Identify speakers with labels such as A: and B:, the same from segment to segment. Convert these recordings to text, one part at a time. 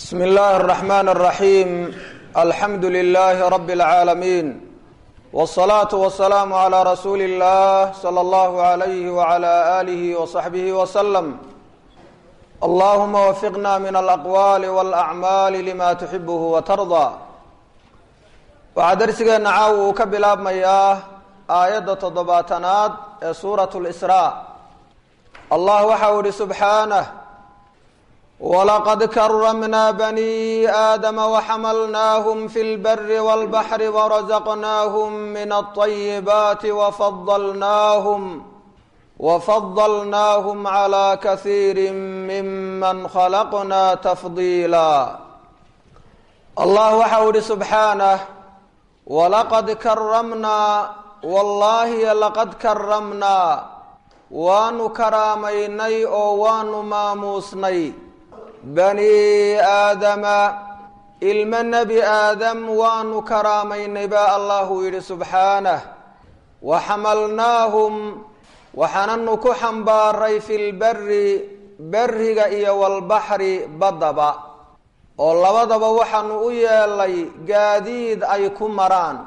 A: bsm اllahi الرحmn الرaحيم alxamdu لlh رb العaalمين والصlaaة والسlاam عlى rasuuli الlah slى اllah عlyh وعlى آlih وصaxbih وsلم اllahuma wfiqna min alأqwal واlأcmaal lma تxibh وtarضى waxaa darsigeena caaw uu ka bilaabmayaa aayadda toddobaatanaad ee suuraة الإsrاء allah waxa u ihi subxaanه ولqd krmna bني آdم وxmlnahm في الbr والبحر ورزqnahm min الطيبات وfضlnahm وfضlnahm عlى kaثيir mman خلqna تfضيlا allah waxa u ihi subxaanه وlaqad krmnaa wاllahi laqad krmnaa waanu karaamaynay oo waanu maamuusnay bani aadama ilmo nebi aadam waanu karaamaynay baa allahu yidhi subxaanah wa xamalnaahum waxaananu ku xambaaray fi lberi beriga iyo walbaxri baddaba oo labadaba waxaanu u yeelay gaadiid ay ku maraan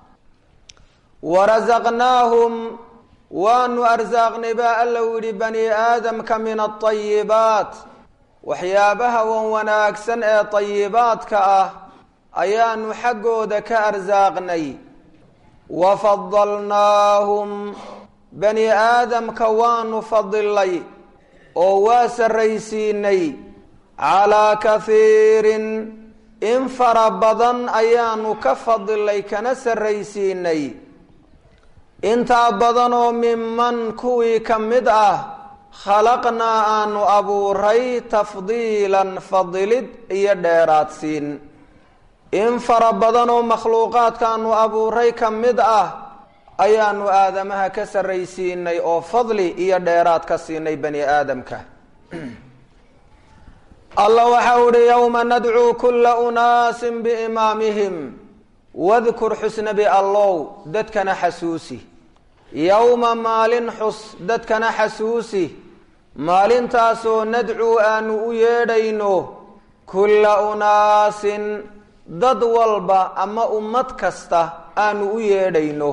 A: warasaqnaahum waanu arsaaqnay baa alla u yidhi bani aadamka min alطayibaat waxyaabaha wan wanaagsan ee tayibaadka ah ayaanu xaggooda ka arsaaqnay wa fadalnaahum bani aadamka waanu fadilay oo waa sarraysiinay calaa kahiirin in fara badan ayaanu ka fadilay kana sarraysiinay intaa badanoo miman kuwii ka mid ah khalaqnaa aanu abuuray tafdiilan fadilid iyo dheeraadsiin in fara badanoo makhluuqaadkaanu abuuray ka mid ah ayaanu aadamaha ka sarraysiinay oo fadli iyo dheeraad ka siinay bani aadamka allah waxa u ihi yowma nadcuu kula unaasin biimaamihim wadkur xusnabi allow dadkana xasuusi yowma maalin xus dadkana xasuusi maalintaasoo nadcuu aanu u yeedhayno kulla unaasin dad walba ama ummad kasta aanu u yeedhayno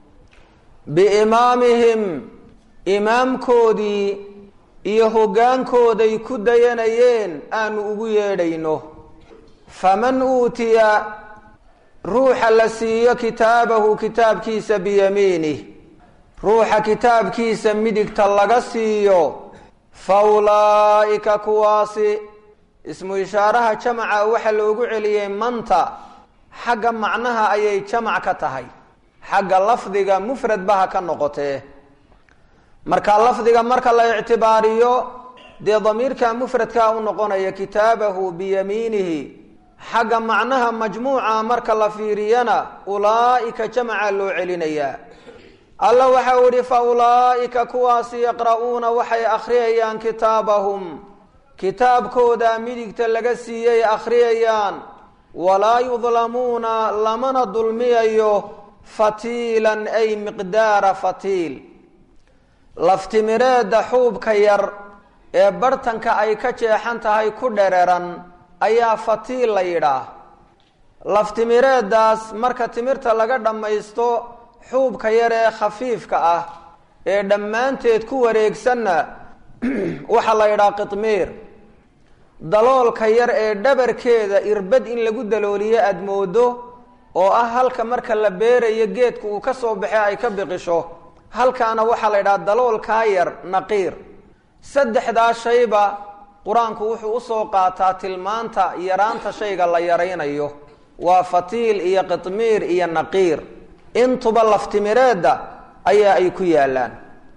A: biimaamihim imaamkoodii iyo hoggaankooday ku dayanayeen aanu ugu yeedhayno faman uutiya ruuxa la siiyo kitaabahu kitaabkiisa biyamiinih ruuxa kitaabkiisa midigta laga siiyo fa ulaa'ika kuwaasi ismu ishaaraha jamaca waxaa loogu celiyey manta xagga macnaha ayay jamac ka tahay xagga lafdiga mufrad baha ka noqotee marka lafdiga marka la ictibaariyo dee damiirka mufradkaa u noqonaya kitaabahu biyamiinihi xagga macnaha majmuuca marka la fiiriyana ulaa'ika jamaca loo celinayaa alla waxa uu ihi fa ulaa'ika kuwaasi yaqra'uuna waxay akhriyayaan kitaabahum kitaabkooda midigta laga siiyey akhriyayaan walaa yudlamuuna lamana dulmiyayo fatiilan ay miqdaara fatiil laftimireedda xuubka yar ee bartanka ay ka jeexan tahay ku dhereran ayaa fatiil la yidhaah laftimireeddaas marka timirta laga dhammaysto xuubka yar ee khafiifka ah ee dhammaanteed ku wareegsanna waxaa la yidhaha qitmiir daloolka yar ee dhabarkeeda irbad in lagu dalooliyo aada moodo oo ah halka marka la beerayo geedka uu ka soo baxee ay ka biqisho halkaana waxaa la yidhaha daloolkaa yar naqiir saddexdaa shayba qur-aanku wuxuu usoo qaataa tilmaanta yaraanta shayga la yaraynayo waa fatiil iyo qitmiir iyo naqiir intuba laftimireedda ayaa ay ku yaalaan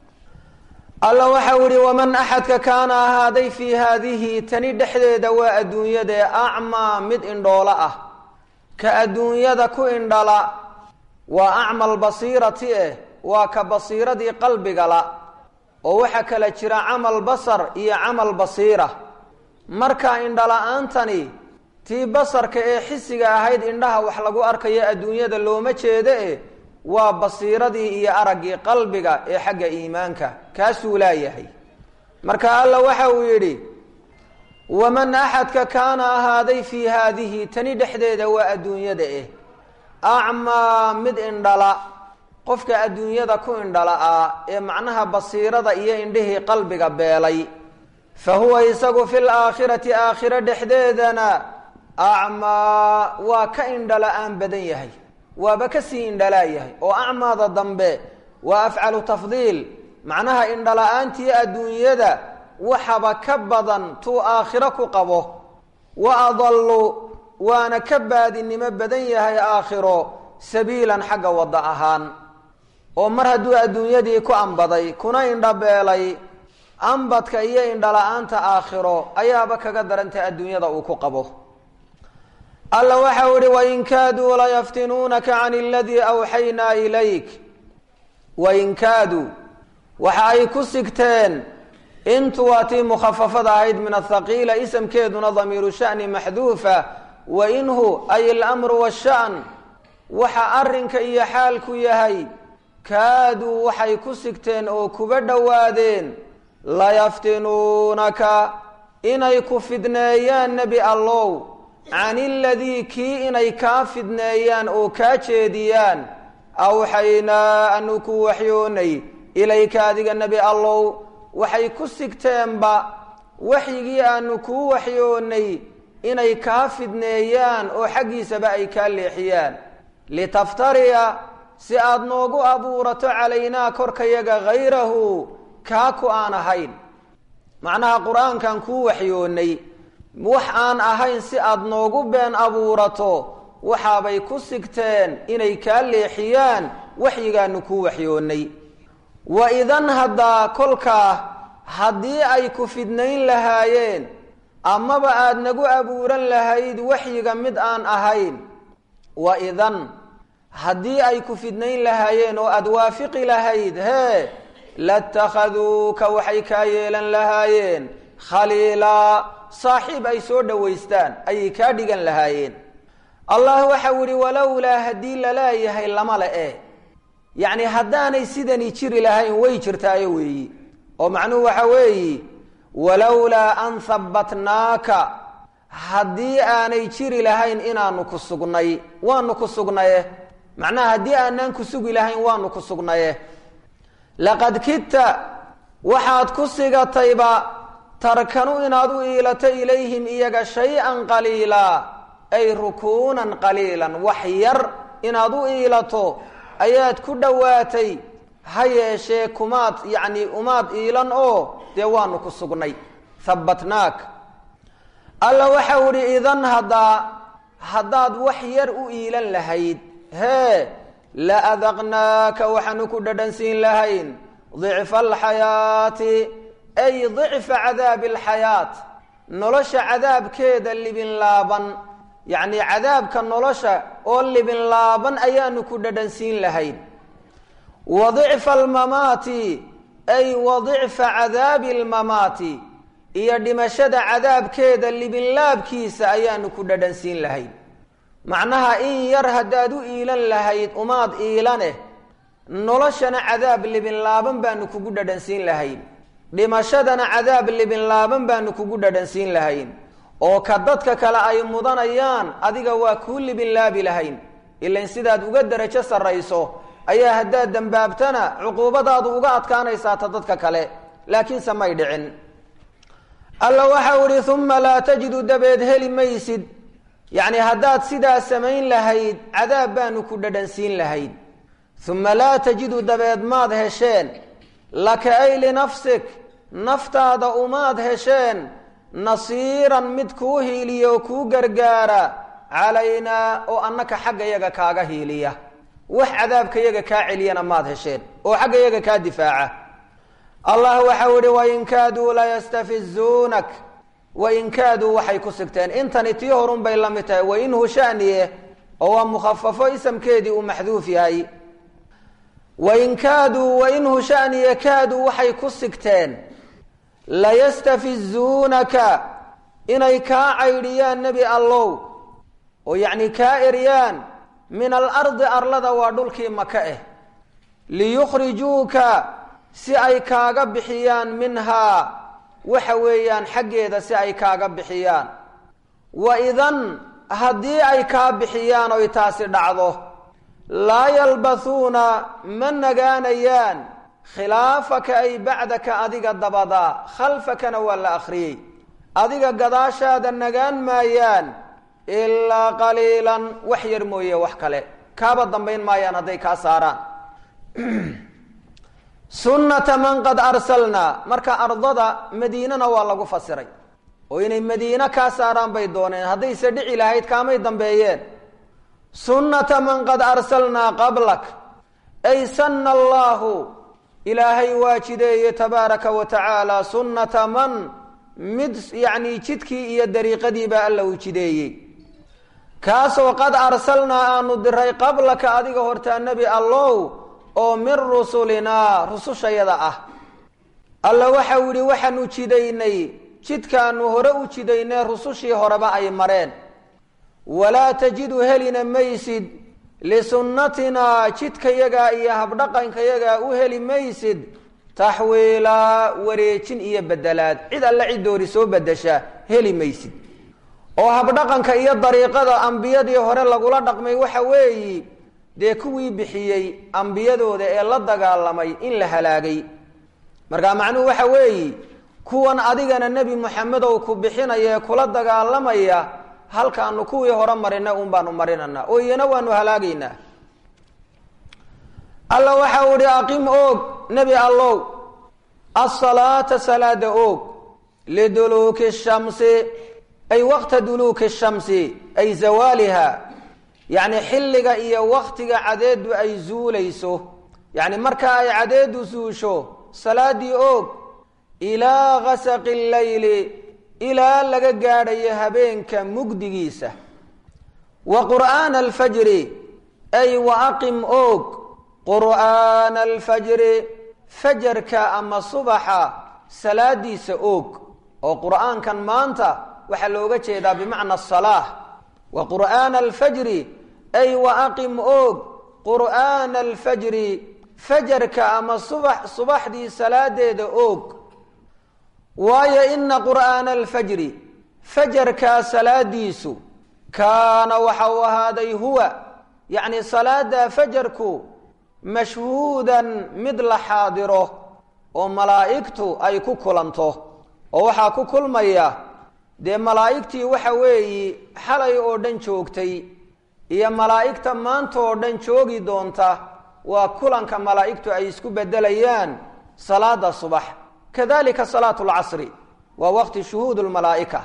A: alla waxau ihi waman axadka kaana ahaaday fii haadihi tani dhexdeeda waa adduunyadee acmaa mid indhoolo ah ka adduunyada ku indhala waa acmal basiirati eh waa ka basiiradii qalbigala oo waxaa kala jira camal basar iyo camal basiira marka indhala-aantani tii basarka ee xisiga ahayd indhaha wax lagu arkayo adduunyada looma jeedo eh waa basiiradii iyo araggii qalbiga ee xagga iimaanka kaasuu laayahay marka alla waxa uu yidhi waman axadka kaana ahaaday fii haadihi tani dhexdeeda waa adduunyada eh acmaa mid indhala qofka adduunyada ku indhala ah ee macnaha basiirada iyo indhihii qalbiga beelay fa huwa isagu fi laakhirati aakhiro dhexdeedana acmaa waa ka indhala-aan badan yahay waaba kasii indhalaa yahay oo acmaada dambe waa afcalu tafdiil macnaha indhala-aantii adduunyada waxaba ka badan tuu aakhiro ku qabo wa adallu waana ka baadinimo badan yahay aakhiro sabiilan xagga wadda ahaan oo mar hadduu adduunyadii ku ambaday kuna indhabeelay ambadka iyo indhala-aanta aakhiro ayaaba kaga darantay adduunyada uu ku qabo alla waxau ihi wain kaaduu layaftinuunaka can aladii awxaynaa ilayk wain kaaduu waxa ay ku sigteen intu waa tii mukhafafada ahayd min athaqiila isamkeeduna damiiru shani maxduufa wa inhu ay alamru washan waxa arrinka iyo xaalku yahay kaaduu waxay ku sigteen oo kuba dhowaadeen layaftinuunaka inay ku fidneeyaan nebi allow can iladii kii inay kaa fidneeyaan oo kaa jeediyaan awxaynaa anu ku waxyoonay ilayka adiga nebi allow waxay ku sigteenba waxyigii aanu kuu waxyoonay inay kaa fidneeyaan oo xaggiisaba ay kaa leexiyaan litaftariya si aada noogu abuurato calaynaa korkayaga hayrahu kaa ku aan ahayn macnaha qur-aankan kuu waxyoonay wax aan ahayn si aada noogu been abuurato waxaabay ku sigteen inay kaa leexiyaan waxyigaanu kuu waxyoonay wa idan haddaa kolkaa haddii ay ku fidnayn lahaayeen amaba aada nagu abuuran lahayd waxyiga mid aan ahayn wa idan haddii ay ku fidnayn lahaayeen oo aada waafiqi lahayd hee latakhaduuka waxay kaa yeelan lahaayeen khaliilaa saaxiib ay soo dhowaystaan ayay kaa dhigan lahaayeen allah waxau yihi walowlaa haddii lalaayahay lama le e yacni haddaanay sidani jiri lahayn way jirtaayo weeyi oo macnuhu waxa weeyi walowlaa an habbatnaaka haddii aanay jiri lahayn inaanu ku sugnay waanu ku sugnaye macnaha haddii aanaan ku sugi lahayn waanu ku sugnaye laqad kidta waxaad ku sigatayba tarkanu inaad u iilato ilayhim iyaga shay-an qaliilaa ay rukuunan qaliilan wax yar inaad u iilato ayaad ku dhowaatay ha yeeshee kumaad yacni umaad iilan oo dee waanu ku sugnay habbatnaak alla waxau idhi idan haddaa haddaad wax yar u iilan lahayd hee la adaqnaaka waxaanu ku dhadhansiin lahayn dicfa alxayaati ay dicfa cadaabi alxayaat nolosha cadaabkeeda libin laaban yacni cadaabka nolosha oo libin laaban ayaanu ku dhadhansiin lahayn wa dicfa almamaati ay wa dicfa cadaabi almamaati iyo dhimashada cadaabkeeda libinlaabkiisa ayaanu ku dhadhansiin lahayn macnaha in yar haddaad u iilan lahayd umaad iilaneh noloshana cadaab libinlaaban baanu kugu dhadhansiin lahayn dhimashadana cadaab libinlaaban baanu kugu dhadhansiin lahayn oo ka dadka kale ay mudanayaan adiga waa kuu libinlaabi lahayn ilan sidaad uga derajo sarrayso ayaa haddaad dembaabtana cuquubadaadu uga adkaanaysaa ta dadka kale laakiinse may dhicin alla waxau ihi uma laa tajidu dabeed heli maysid yacni haddaad sidaa samayn lahayd cadaab baanu ku dhadhansiin lahayd uma laa tajidu dabeed maad hesheen laka ay linafsik naftaada umaad hesheen nasiiran mid kuu hiiliya oo kuu gargaara calaynaa oo annaka xagga yaga kaaga hiiliya wax cadaabka yaga kaa celiyana maad hesheen oo xagga yaga kaa difaaca allah waxau ihi wain kaaduu layastafizuunak wain kaaduu waxay ku sigteen intani tii horun bay la mid tahay wainhu shaniye oo waa mukhafafo isamkeedii uu maxduuf yahay wain kaaduu wainhu shaniye kaaduu waxay ku sigteen layastafizuunaka inay kaa caydhiyaan nebi allow oo yacni kaa eryaan min alardi arlada waa dhulkii maka ah liyukhrijuuka si ay kaaga bixiyaan minhaa waxa weeyaan xaggeeda si ay kaaga bixiyaan wa idan haddii ay kaa bixiyaan oy taasi dhacdo laa yalbathuuna ma nagaanayaan khilaafaka ay bacdaka adiga dabadaa khalfakana waa la akhriyey adiga gadaashaada nagaan maayaan ilaa qaliilan wax yar mooye wax kale kaaba dambayn maayaan hadday kaa saaraan sunnata man qad arsalnaa marka ardada madiinana waa lagu fasiray oo inay madiine kaa saaraan bay dooneen haddayse dhici lahayd kaamay dambeeyeen sunnata man qad arsalnaa qablak ay sanna allaahu ilaahay waa jideeye tabaaraka wa tacaala sunnata man mid yacni jidkii iyo dariiqadiibaa alla uu jideeyey kaasoo qad arsalnaa aanu diray qablaka adiga hortaa nebi allow oo min rusulinaa rusushayada ah alla waxau yidhi waxaanu jidaynay jidkaanu hore u jidaynay rusushii horeba ay mareen walaa tajidu helina maysid lisunnatinaa jidkayagaa iyo habdhaqankayagaa u heli maysid taxwiilaa wareejin iyo bedelaad cid alle ciddoori soo bedesha heli maysid oo habdhaqanka iyo dariiqada ambiyadii hore lagula dhaqmay waxa weeyi dee kuwii bixiyey ambiyadooda ee la dagaalamay in la halaagay markaa macnuhu waxa weeyi kuwan adigana nebi moxamedow ku bixinaya ee kula dagaalamaya halkaanu kuwii hore marina un baanu marinanaa oo iyana waanu halaagaynaa alla waxa u ihi aqim oog nebi allow asalaata salaada oog liduluuki shamsi ay waqta duluuki shamsi ay zawaaliha yacni xilliga iyo waktiga cadeedu ay zuulayso yacni marka ay cadeedu suusho salaadii oog ilaa gasaqi llayli ilaa laga gaadhayo habeenka mugdigiisa wa qur'aana alfajri ay wa aqim oog qur'aana alfajri fajarka ama subaxa salaadiisa oog oo qur'aankan maanta waxaa looga jeedaa bimacna asalaah wa qur'aana alfajri ay wa aqim oog qur'aana alfajri fajarka ama subax subaxdii salaadeeda oog waayo ina qur'aana alfajri fajarkaa salaadiisu kaana waxa uu ahaaday huwa yacni salaada fajarku mashhuudan mid la xaadiro oo malaa'igtu ay ku kulanto oo waxaa ku kulmaya dee malaa'igtii waxa weeyi xalay oo dhan joogtay iyo malaa'igta maanta oo dhan joogi doonta waa kulanka malaa'igtu ay isku bedelayaan salaada subax kadalika salaatu lcasri waa waqti shuhuud lmalaa'ika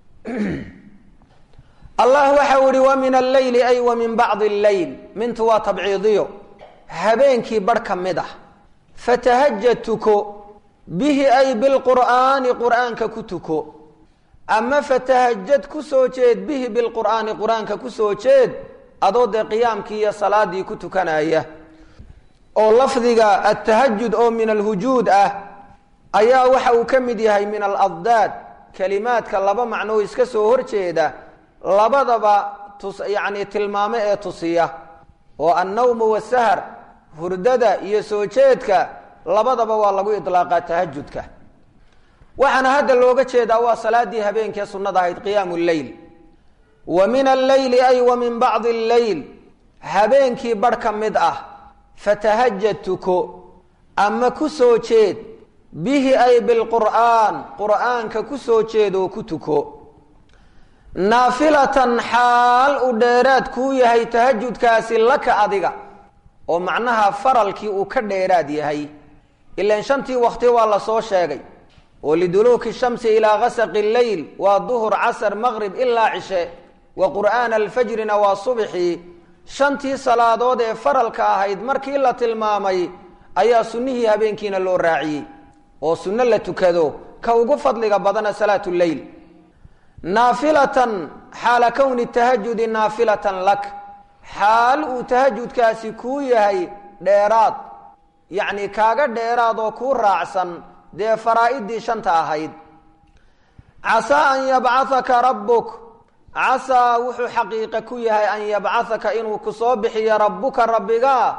A: allah waxau ihi wa min alleyli ay wa min bacdi alleyl mintu waa tabciidiyo habeenkii barh ka mid ah fatahajad tuko bihi ay bilqur'aani qur'aanka ku tuko ama fatahajad ku soo jeed bihi bilqur'aani qur-aanka ku soo jeed adoo dee qiyaamkii iyo salaadii ku tukanaya oo lafdiga atahajud oo min alhujuud ah ayaa waxa uu ka mid yahay min aladdaad kelimaadka laba macnoo iska soo horjeeda labadaba tus yacni tilmaamo ee tusiya oo annawmu wasahar hurdada iyo soo jeedka labadaba waa lagu idlaaqaa tahajudka waxaana hadda looga jeedaa waa salaadii habeenkee sunnada ahayd qiyaamu lleyl wa min alleyli ay wa min bacdi alleyl habeenkii barh ka mid ah fatahajad tuko ama ku soo jeed bihi ay bilqur'aan qur'aanka ku soo jeedoo ku tuko naafilatan xaal u dheeraad kuu yahay tahajudkaasi laka adiga oo macnaha faralkii uu ka dheeraad yahay ilan shantii wakti waa la soo sheegay oo liduluuki shamsi ilaa gasaqi leyl waa duhur casar maqrib ilaa cishe wa qur'aana alfajrina waa subxii shantii salaadood ee faralka ahayd markii la tilmaamay ayaa sunnihii habeenkiina loo raaciyey oo sunno la tukado ka ugu fadliga badana salaatu leyl naafilatan xaala kowni tahajudi naafilatan lak xaal uu tahajudkaasi kuu yahay dheeraad yacni kaaga dheeraad oo kuu raacsan dee faraa-idii shanta ahayd casaa an yabcahaka rabbuk casaa wuxuu xaqiiqe ku yahay an yabcahaka inuu ku soo bixiyo rabbuka rabbiga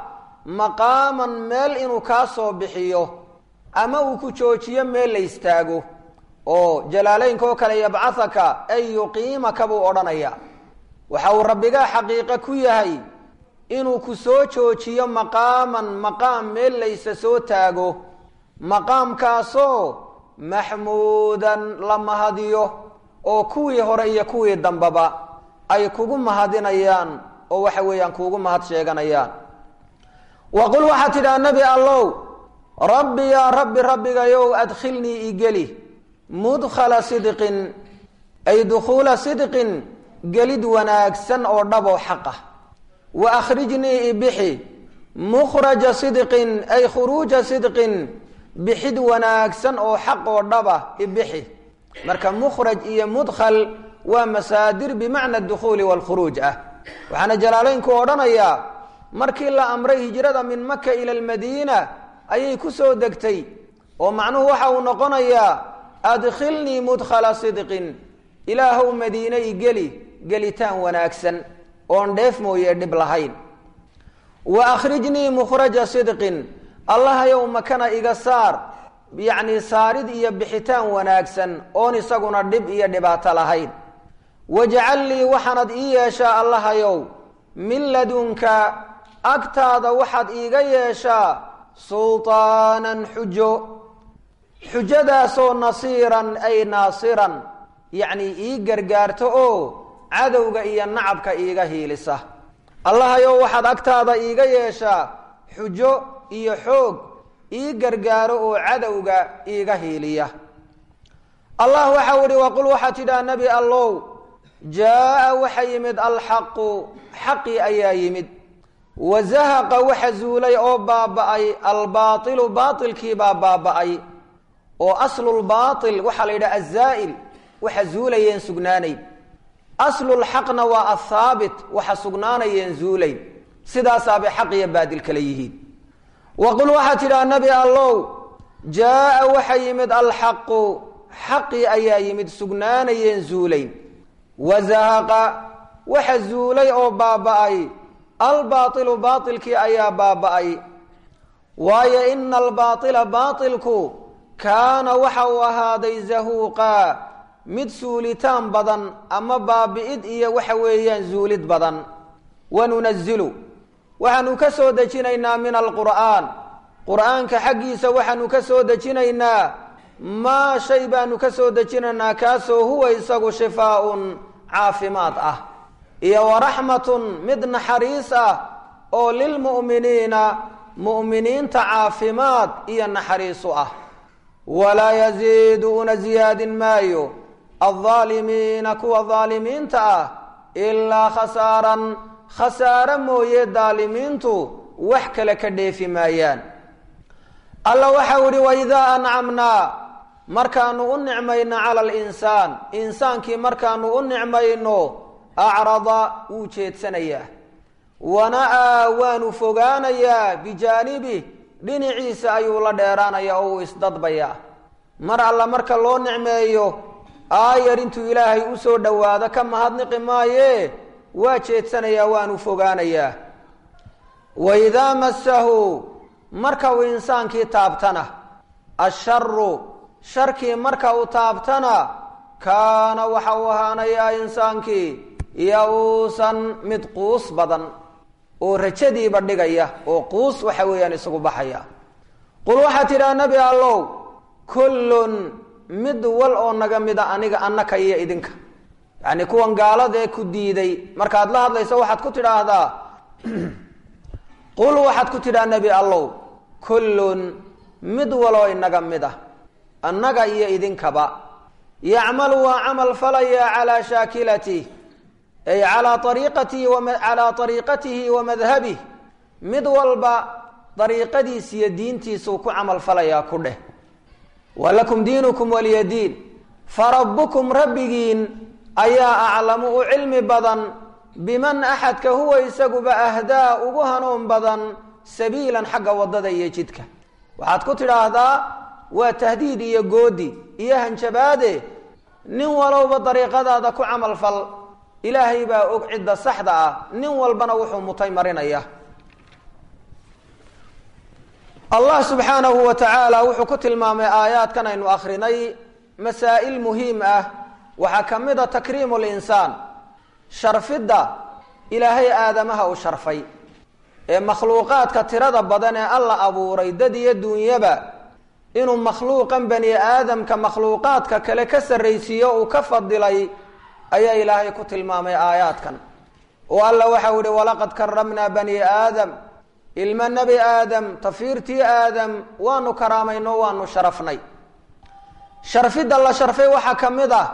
A: maqaaman meel inuu kaa soo bixiyo ama uu ku joojiyo meel la istaago oo jalaaleynka oo kale yabcahaka ay yuqiimaka buu odhanaya waxa uu rabbigaa xaqiiqo ku yahay inuu ku soo joojiyo maqaaman maqaam meel laysa soo taago maqaamkaasoo maxmuudan la mahadiyo oo kuwii hore iyo kuwii dambeba ay kugu mahadinayaan oo waxa weeyaan kuugu mahad sheeganayaan wa qul waxaad tidhaha nebi allow rabbi yaa rabbi rabbigayow adkhilnii igeli mudkhala sidqin ay dukhuula sidqin gelid wanaagsan oo dhaboo xaqah wa akhrijnii ibixi mukhraja sidqin ay khuruuja sidqin bixid wanaagsan oo xaq oo dhaba ibixi marka mukhraj iyo mudkhal waa masaadir bimacna dukhuuli waalkhuruuj ah waxaana jalaaleynku odhanayaa markii la amray hijrada min maka ila almadiina ayay ku soo degtay oo macnuhu waxa uu noqonayaa adkhilnii mudkhala sidqin ilaahow madiine igeli gelitaan wanaagsan oon dheef mooye dhib lahayn wa akhrijnii mukhraja sidqin allahayow makana iga saar yacnii saarid iyo bixitaan wanaagsan oon isaguna dhib iyo dhibaato lahayn wajcal lii waxaanad ii yeeshaa allahayow min ladunka agtaada waxaad iiga yeeshaa sulطaanan xujo xujadaasoo nasiiran ay naasiran yacnii ii gargaarto oo cadowga iyo nacabka iiga hiilisa allahayow waxaad agtaada iiga yeeshaa xujo iyo xoog ii gargaaro oo cadowga iiga hiiliya allah waxau ihi waqul waxaad tidhaha nebi allow jaa-a waxa yimid alxaqu xaqii ayaa yimid wa zahaqa waxa zuulay oo baaba-ay albaailu baailkiibaa baaba-ay oo aslulbaail waxaa la yidhaha azaa'il waxa zuulayeen sugnaanayn aslulxaqna waa athaabit waxa sugnaanayeen zuulayn sidaasaabay xaq iyo baadil kale yihiin waqul waxaad tidhaha nebi allow jaa-a waxa yimid alxaqu xaqii ayaa yimid sugnaanayeen zuulayn wa zahaqa waxa zuulay oo baaba-ay albaailu baailkii ayaa baaba-ay waayo ina albaaila baailku kaana waxa uu ahaaday zahuuqa mid suulitaan badan ama baabi-id iyo waxa weeyaan zuulid badan wanunazilu waxaanu ka soo dejinaynaa min alqur'aan qur'aanka xaggiisa waxaanu ka soo dejinaynaa maa shay baanu ka soo dejinaynaa kaasoo huwa isagu shifaaun caafimaad ah iyo waraxmatun mid naxariis ah oo lilmu'miniina mu'miniinta caafimaad iyo naxariisu ah walaa yaziidu una ziyaadin maayo aldaalimiina kuwa daalimiinta ah ilaa khasaaran khasaare mooye daalimiintu wax kale ka dheefi maayaan alla waxau idhi waidaa ancamnaa markaanu u nicmayno cala alinsaan insaankii markaanu u nicmayno acrada wuu jeedsanayaa wana-aa waanu fogaanayaa bijaanibih dhinaciisa ayuu la dheeraanaya oo uu isdadbayaa mar alla marka loo nicmeeyo aayar intuu ilaahay usoo dhowaado ka mahadniqi maaye waa jeedsanayaa waanu fogaanayaa waidaa massahu marka uu insaankii taabtana asharu sharkii marka uu taabtana kaana waxa uu ahaanayaa insaankii ya-uusan mid quus badan oo rajadiiba dhigaya oo quus waxa weeyaan isagu baxaya qul waxaad tidhaha nebi allow kullun mid wal oo naga mida aniga annaka iyo idinka yacni kuwan gaaladee ku diiday markaad la hadlayso waxaad ku tidhaahdaa qul waxaad ku tidhaha nebi allow kullun mid waloo inaga mid ah annaga iyo idinkaba yacmalu waa camal falaya calaa shaakilatih ay calaa ariiqatihi calaa ariiqatihi wa madhabih mid walba dariiqadiis iyo diintiisuu ku camal falayaa ku dheh walakum diinukum waliya diin farabbukum rabbigiin ayaa aclamu u cilmi badan biman axadka huwa isaguba ahdaa ugu hanuun badan sabiilan xagga waddada iyo jidka waxaad ku tidhaahdaa waa tahdiid iyo goodi iyo hanjabaade nin walowba dariiqadaada ku camal fal ilaahay baa og cidda saxda ah nin walbana wuxuu mutay marinaya allah subxaanahu wa tacaala wuxuu ku tilmaamay aayaadkan aynu akrinay masaa'il muhiim ah waxaa ka mid a takriimu linsaan sharfidda ilaahay aadamaha uu sharfay ee makhluuqaadka tirada badan ee alla abuuray dad iyo duunyaba inuu makhluuqan bani aadamka makhluuqaadka kale ka sarraysiiyo uu ka fadilay ayaa ilaahay ku tilmaamay aayaadkan oo alla waxau ihi walaqad karamnaa bani aadam ilma nebi aadam tafiirtii aadam waanu karaamayno waanu sharafnay sharfidda la sharfay waxaa ka mid ah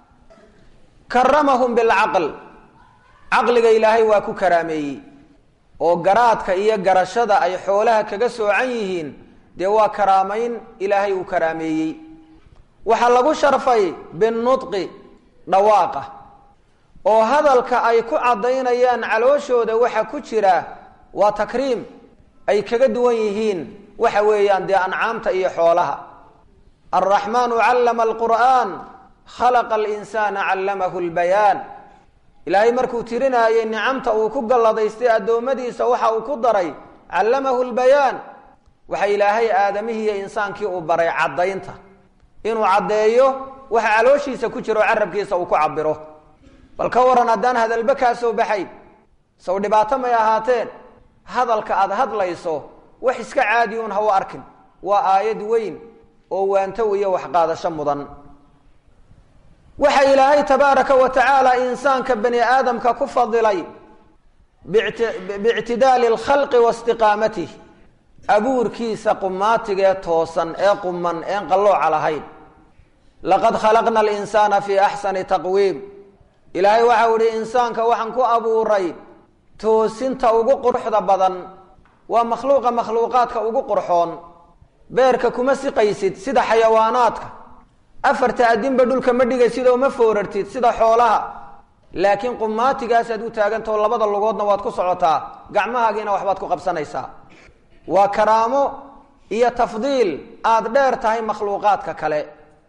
A: karamahum bilcaql caqliga ilaahay waa ku karaameeyey oo garaadka iyo garashada ay xoolaha kaga soocan yihiin dee waa karaamayn ilaahay uu karaameeyey waxaa lagu sharfay binudqi dhawaaqa oo hadalka ay ku caddaynayaan calooshooda waxa ku jira waa takriim ay kaga duwan yihiin waxa weeyaan dee ancaamta iyo xoolaha alraxmaanu callama alqur'aan khalaqa alinsaana callamahu lbayaan ilaahay markuu tirinaayey nicamta uu ku galladaystay addoommadiisa waxa uu ku daray callamahu lbayaan waxa ilaahay aadamihii iyo insaankii uu baray caddaynta inuu caddeeyo waxa calooshiisa ku jiro carabkiisa uu ku cabiro bal ka waran haddaan hadalba kaa soo baxayn saw dhibaato may ahaateen hadalka aada hadlayso wax iska caadi un ha u arkin waa aayad weyn oo waantow iyo waxqaadasho mudan waxa ilaahay tabaaraka wa tacaala insaanka bani aadamka ku fadilay biictidaali alkhalqi wa istiqaamatih abuurkiisa qumaatigee toosan ee quman een qallooca lahayn laqad khalaqna alinsaana fii axsani taqwiim ilaahay waxau ihi insaanka waxaan ku abuuray toosinta ugu quruxda badan waa makhluuqa makhluuqaadka ugu qurxoon beerka kuma siqaysid sida xayawaanaadka afarta adinba dhulka ma dhigaysid oo ma foorartid sida xoolaha laakiin qumaatigaasaad u taagantao labada lugoodna waad ku socotaa gacmahaagiina waxbaad ku qabsanaysaa waa karaamo iyo tafdiil aada dheer tahay makhluuqaadka kale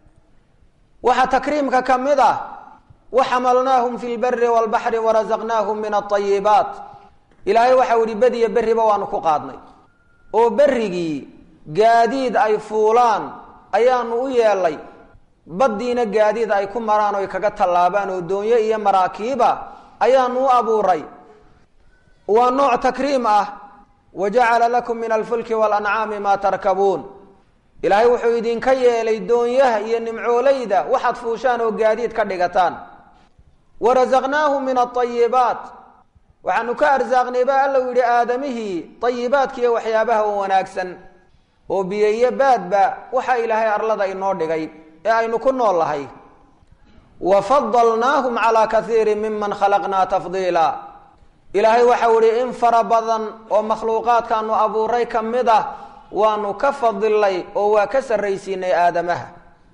A: waxaa takriimka ka mid ah waxamalnaahum fi lberi walbaxri warazaqnaahum min aayibaat ilaahay waxau ihi bediya berriba waanu ku qaadnay oo berrigii gaadiid ay fuulaan ayaanu u yeelay baddiina gaadiid ay ku maraan oy kaga tallaabaan oo doonyo iyo maraakiiba ayaanu u abuuray waa nooc takriim ah wa jacala lakum min alfulki walancaami maa tarkabuun ilaahay wuxuu idinka yeelay doonyaha iyo nimcoolayda waxaad fuushaan oo gaadiid ka dhigataan warazaqnaahum min aayibaat waxaanu ka arsaaqnay ba alla yidhi aadamihii ayibaadkiiyo waxyaabaha oo wanaagsan oo biyo iyo baadba waxa ilaahay arlada inoo dhigay ee aynu ku nool lahay wa fadalnaahum calaa kaiirin miman khalaqnaa tafdiila ilaahay waxau ihi in fara badan oo makhluuqaadkaanu abuuray ka mid ah waanu ka fadilnay oo waa ka sarraysiinay aadamaha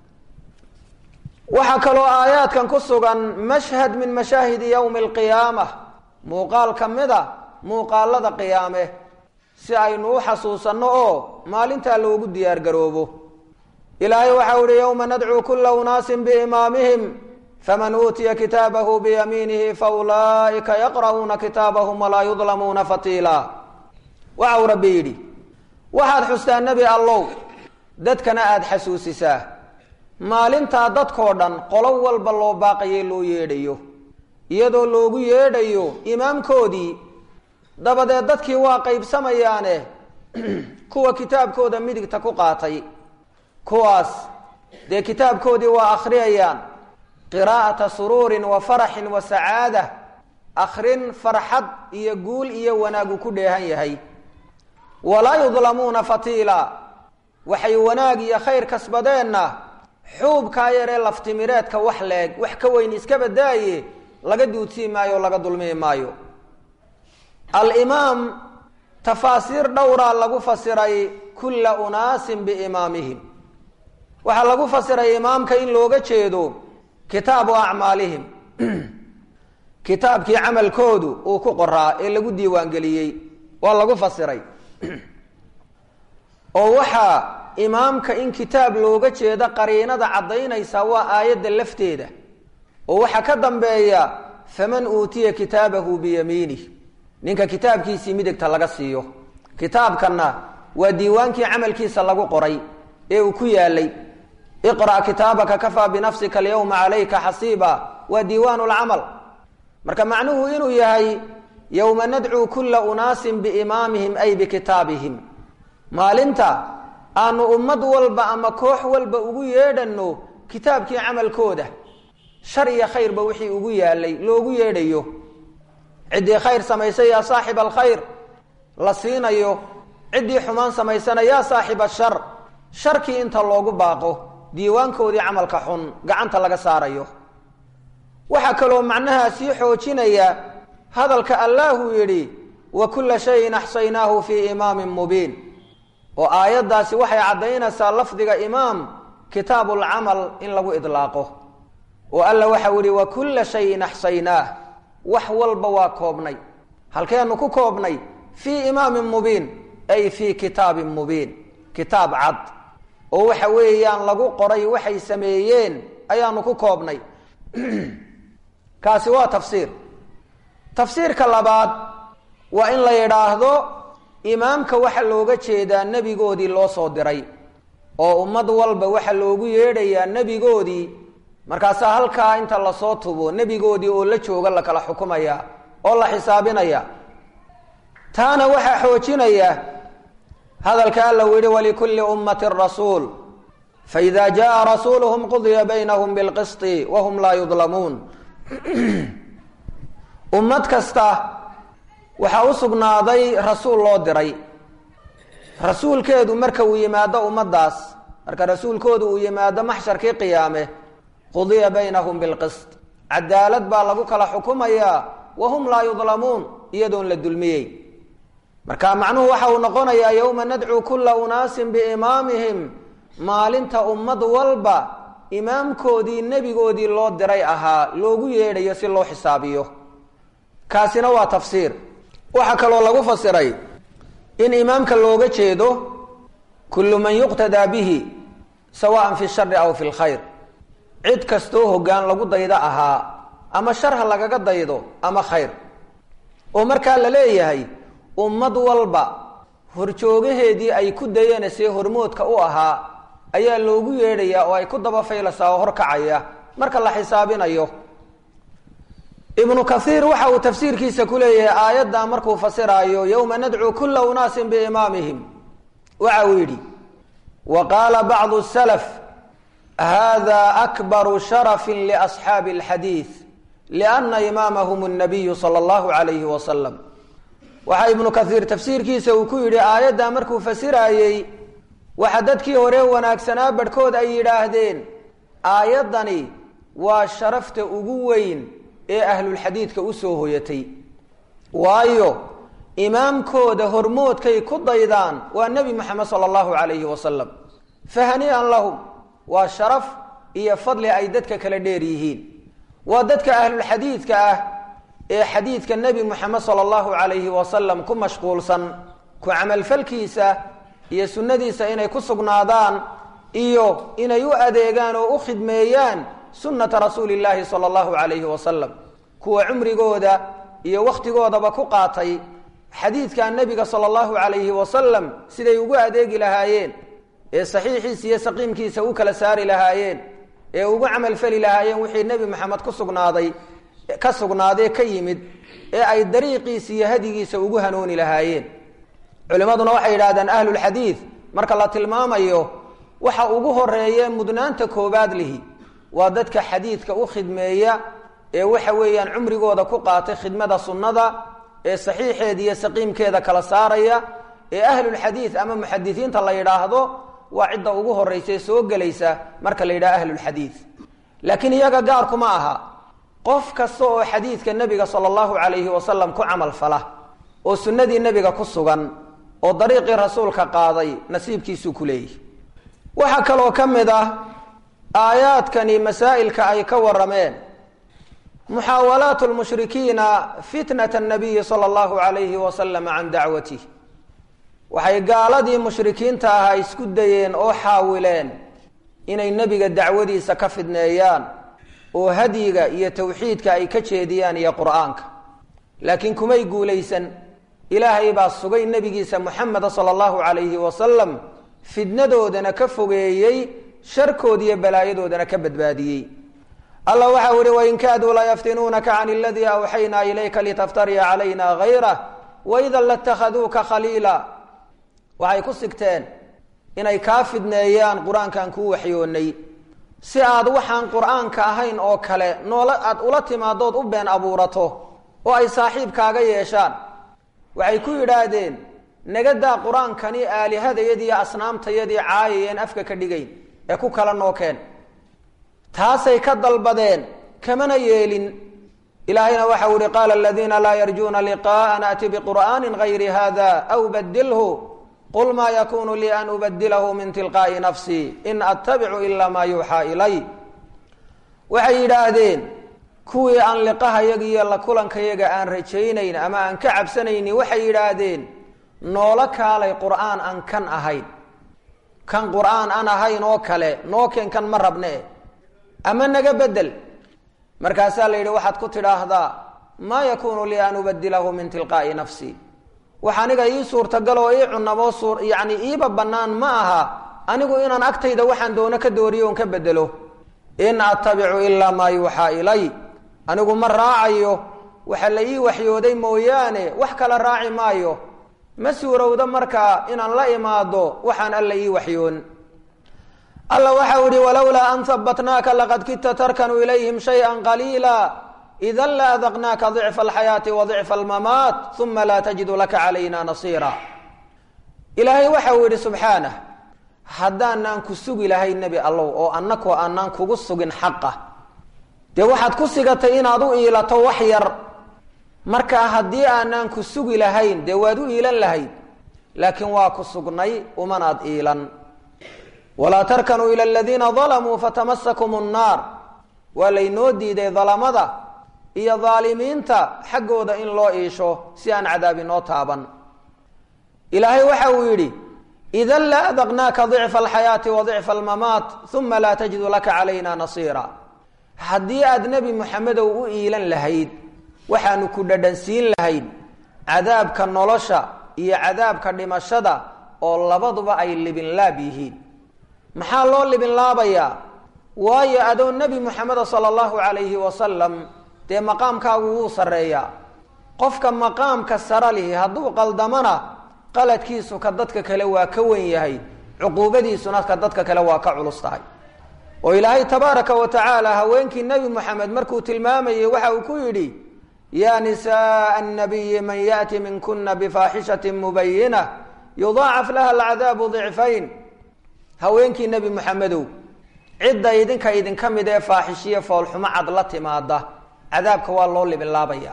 A: waxaa kaloo aayaadkan ku sugan mashhad min mashaahidi yowmi alqiyaama muuqaal ka mid a muuqaalada qiyaame si aynu u xasuusanno oo maalintaa loogu diyaar garoobo ilaahay waxau ihi yowma nadcuu kula unaasin biimaamihim faman uutiya kitaabahu biyamiinihi faulaa'ika yaqra'uuna kitaabahum walaa yudlamuuna fatiila waxau rabbi yidhi waxaad xustaa nebi allow dadkana aada xasuusisaa maalintaa dadkoo dhan qolo walba loo baaqaye loo yeedhayo iyadoo loogu yeedhayo imaamkoodii dabadeed dadkii waa qaybsamayaane kuwa kitaabkooda midigta ku qaatay kuwaas dee kitaabkoodii waa akhriyayaan qiraa'ata suruurin wa faraxin wa sacaada akhrin farxad iyo guul iyo wanaagu ku dheehan yahay walaa yudlamuuna fatiila waxay wanaag iyo khayr kasbadeenna xuubkaa yaree laftimireedka wax leeg wax ka weyn iska badaaye laga duudsii maayo o laga dulmii maayo alimaam tafaasiir dhowraa lagu fasiray kulla unaasin biimaamihim waxaa lagu fasiray imaamka in looga jeedo kitaabu acmaalihim kitaabkii camalkoodu uu ku qoraa ee lagu diiwaangeliyey waa lagu fasiray oo waxaa imaamka in kitaab looga jeedo qariinada caddaynaysa waa aayadda lafteeda oo waxaa ka dambeeya faman uutiya kitaabahu biyamiinih ninka kitaabkiisii midigta laga siiyo kitaabkanna waa diiwaankii camalkiisa lagu qoray ee uu ku yaalay iqra' kitaabaka kafaa binafsika alyawma calayka xasiiba waa diiwaan lcamal marka macnuhu inuu yahay yowma nadcuu kula unaasin biimaamihim ay bikitaabihim maalinta aanu ummad walba ama koox walba ugu yeedhanno kitaabkii camalkooda shar iyo khayrba wixii ugu yaalay loogu yeedhayo ciddii khayr samaysay yaa saaxiba alkhayr la siinayo ciddii xumaan samaysana yaa saaxiba shar sharkii inta loogu baaqo diiwaankoodii camalka xun gacanta laga saarayo waxaa kaloo macnahaa sii xoojinaya hadalka allaahuu yidhi wa kulla shayin axsaynaahu fii imaamin mubiin oo aayaddaasi waxay caddaynaysaa lafdiga imaam kitaabulcamal in lagu idlaaqo oo alla waxau yihi wa kulla shayin axsaynaah wax walba waa koobnay halkeenu ku koobnay fii imaamin mubiin ay fii kitaabin mubiin kitaab cad oo waxa weeyaan lagu qoray waxay sameeyeen ayaanu ku koobnay kaasi waa tafsiir tafsiirka labaad waa in la yidhaahdo imaamka waxa looga jeedaa nebigoodii loo soo diray oo ummad walba waxa loogu yeedhayaa nebigoodii markaasaa halkaa inta lasoo tubo nebigoodii oo la jooga la kala xukumaya oo la xisaabinaya taana waxaa xoojinaya hadalka alla u yihi walikulli ummatin rasuul faida jaa rasuuluhum qudiya baynahum bilqisti wahum laa yudlamuun ummad kasta waxaa u sugnaaday rasuul loo diray rasuulkeedu marka uu yimaado ummaddaas marka rasuulkoodu uu yimaado maxsharkii qiyaame qudiya baynahum bilqist cadaalad baa lagu kala xukumayaa wahum laa yudlamuun iyadoon la dulmiyey marka macnuhu waxa uu noqonayaa yowma nadcuu kula unaasin biimaamihim maalinta ummad walba imaamkoodii nebigoodii loo diray ahaa loogu yeedhayo si loo xisaabiyo kaasina waa tafsiir waxaa kaloo lagu fasiray in imaamka looga jeedo kullu man yuqtadaa bihi sawaan fi shari aw fi lkhayr cid kastoo hoggaan lagu daydo ahaa ama sharha lagaga daydo ama khayr oo markaa la leeyahay ummad walba horjoogaheedii ay ku dayanasee hormoodka u ahaa ayaa loogu yeedhayaa oo ay ku daba faylasaa oo horkacaya marka la xisaabinayo ibnu kaiir waxa uu tafsiirkiisa ku leeyahay aayaddaa markuu fasiraayo yowma nadcuu kula unaasin biimaamihim waxa uu yidhi wa qaala bacdu salaf hada akbaru sharafin liasxaabi alxadiid lianna imaamahum nabiyu sala allahu alayhi wasalam waxaa ibnu kaiir tafsiirkiisa uu ku yidhi aayaddaa markuu fasiraayey waxa dadkii hore wanaagsanaa barhkood ay yidhaahdeen aayaddani waa sharafta ugu weyn ee ahlulxadiidka usoo hoyatay waayo imaamkooda hormoodkay ku daydaan waa nebi moxamed sala allahu calayhi wasalam fahani-an lahum waa sharaf iyo fadli ay dadka kala dheer yihiin waa dadka ahlulxadiidka ah ee xadiidka nebi moxamed sala allahu calayhi wasalam ku mashquulsan ku camalfalkiisa iyo sunnadiisa inay ku sugnaadaan iyo inay u adeegaan oo u khidmeeyaan sunnata rasuuli illaahi sala allahu calayhi wasalam kuwa cumrigooda iyo wakhtigoodaba ku qaatay xadiidka nebiga sala allahu calayhi wasalam siday ugu adeegi lahaayeen ee saxiixiisa iyo saqiimkiisa u kala saari lahaayeen ee ugu camalfali lahaayeen wixii nebi maxamed ku sugnaaday ka sugnaadee ka yimid ee ay dariiqiisa iyo hadigiisa ugu hanuuni lahaayeen culimmaduna waxay yidhahdeen ahlulxadiid marka la tilmaamayo waxa ugu horeeye mudnaanta koobaad lihi waa dadka xadiidka u khidmeeya ee waxa weeyaan cumrigooda ku qaatay khidmada sunnada ee saxiixeeda iyo saqiimkeeda kala saaraya ee ahlulxadiid ama muxadisiinta la yidhaahdo waa cidda ugu horeysa soo gelaysa marka la yidhaha ahlulxadiid laakiin iyaga gaarkuma aha qof kasta oo xadiidka nebiga sala allahu calayhi wasalam ku camal fala oo sunnadii nebiga ku sugan oo dariiqii rasuulka qaaday nasiibkiisuu ku leeyahy waxaa kaloo ka mid ah aayaadkani masaa'ilka ay ka warameen muxaawalaat lmushrikiina fitnat nabiyi sala allahu calayhi wasalam can dacwatih waxay gaaladii mushrikiinta ahaa isku dayeen oo xaawileen inay nebiga dacwadiisa ka fidneeyaan oo hadyiga iyo tawxiidka ay ka jeediyaan iyo qur-aanka laakiin kumay guulaysan ilaahay baa sugay nebigiisa muxameda sala allahu calayhi wasalam fidnadoodana ka fogeeyey sharkood iyo balaayadoodana ka badbaadiyey alla waxau ihi wain kaaduu layaftinuunaka can aladii awxaynaa ilayka litaftariya calayna gayrah waidan latakhaduuka khaliila waxay ku sigteen inay kaa fidneeyaan qur-aankan kuu waxyoonay si aad waxaan qur-aanka ahayn oo kale noola aad ula timaadood u been abuurato oo ay saaxiibkaaga yeeshaan waxay ku yidhaahdeen nagadaa qur-aankani aalihadayadiiyo asnaamtayadii caayayeen afka ka dhigayn ee ku kala nookeen taasay ka dalbadeen kamana yeelin ilaahayna waxau ihi qaala aladiina laa yarjuuna liqaءa naأti biqur'aani gayri hada aw badilhu qul maa yakunu lii an ubadilahu min tilqaa'i nafsii in attabicu ila maa yuuxaa ilay waxay yidhaahdeen kuwii aan liqahayaga iyo la kulankayaga aan rajaynayn ama aan ka cabsanayni waxay yidhaahdeen noola kaalay qur'aan aan kan ahayn kan qur'aan aan ahayn oo kale nookeen kan ma rabne ama naga bedel markaasaa la yidhi waxaad ku tidhaahdaa maa yakunu lii an ubadilahu min tilqaa'i nafsi wax aniga ii suurtagal oo ii cunamo suur yacni iiba bannaan ma aha anigu inaan agtayda waxaan doono ka dooriyo on ka bedelo in attabicu ilaa maa yuuxaa ilay anigu ma raacayo waxa la ii waxyooday mooyaane wax kala raaci maayo ma suurowdo markaa inaan la imaado waxaan alla ii waxyoon alla waxau ihi walowlaa an habbatnaaka laqad kidta tarkanu ilayhim shayئa qaliila ida la adaqnaaka dicfa alxayaati wa dicfa almamaat uma laa tajidu laka calayna nasiira ilaahay waxa uu yidhi subxaanah haddaanaan ku sugi lahay nebi allow oo annakoo aanaan kugu sugin xaqa dee waxaad ku sigatay inaad u iilato wax yar markaa haddii aanaan ku sugi lahayn dee waad u iilan lahayd laakiin waa ku sugnay umanaad iilan walaa tarkanuu ila aladiina dalamuu fatamasakum nnaar waa laynoo diiday dalamada iyo daalimiinta xaggooda in loo iisho si aan cadaab inoo taaban ilaahay waxa uu yidhi idan la adaqnaaka dicfa alxayaati wa dicfa almamaat uma laa tajidu laka calayna nasiira haddii aad nebi moxamedow u iilan lahayd waxaanu ku dhadhansiin lahayd cadaabka nolosha iyo cadaabka dhimashada oo labaduba ay libinlaab yihiin maxaa loo libinlaabayaa waayo adoo nebi moxameda sala allahu calayhi wasalam dee maqaamkaagu wuu sarreeyaa qofka maqaamka sara lihi hadduu qaldamona qaladkiisu ka dadka kale waa ka wen yahay cuquubadiisuna ka dadka kale waa ka culus tahay oo ilaahay tabaaraka wa tacaala haweenkii nebi moxamed markuu tilmaamayey waxa uu ku yidhi yaa nisaءa الnabiyi man yaأti minkuna bifaaxishaةi mubayinة yudaacaf laha alcadaabu ضicfayn haweenkii nebi moxamedow cidda idinka idinka mid ee faaxishiye foolxumo cad la timaada cadaabka waa loo libinlaabaya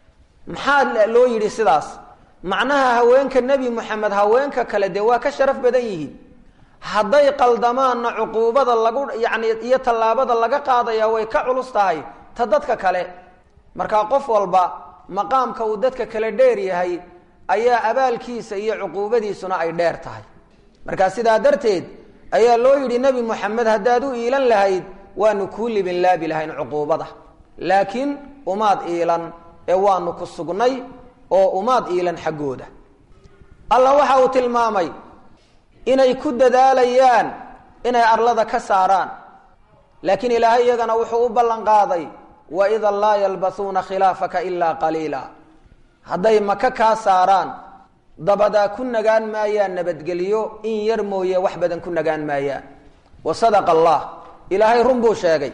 A: maxaa loo yidhi sidaas macnaha haweenka nebi moxamed haweenka kale dee waa ka sharaf badan yihiin hadday qaldamaanna cuquubada lagu yacni iyo tallaabada laga qaadaya way ka culus tahay ta dadka kale markaa qof walba maqaamka uu dadka kale dheer yahay ayaa abaalkiisa iyo cuquubadiisuna ay dheer tahay markaa sidaa darteed ayaa loo yidhi nebi moxamed haddaad u iilan lahayd waanu kuu libinlaabi lahayn cuquubada laakiin umaad iilan ee waanu ku sugnay oo umaad iilan xaggooda allah waxa uu tilmaamay inay ku dadaalayaan inay arlada ka saaraan laakiin ilaahay iyagana wuxuu u ballan qaaday waida laa yalbasuuna khilaafaka ilaa qaliila hadday maka kaa saaraan dabadaa ku nagaan maayaan nabadgelyo in yar mooye wax badan ku nagaan maayaan wa sadaqa allah ilaahay run buu sheegay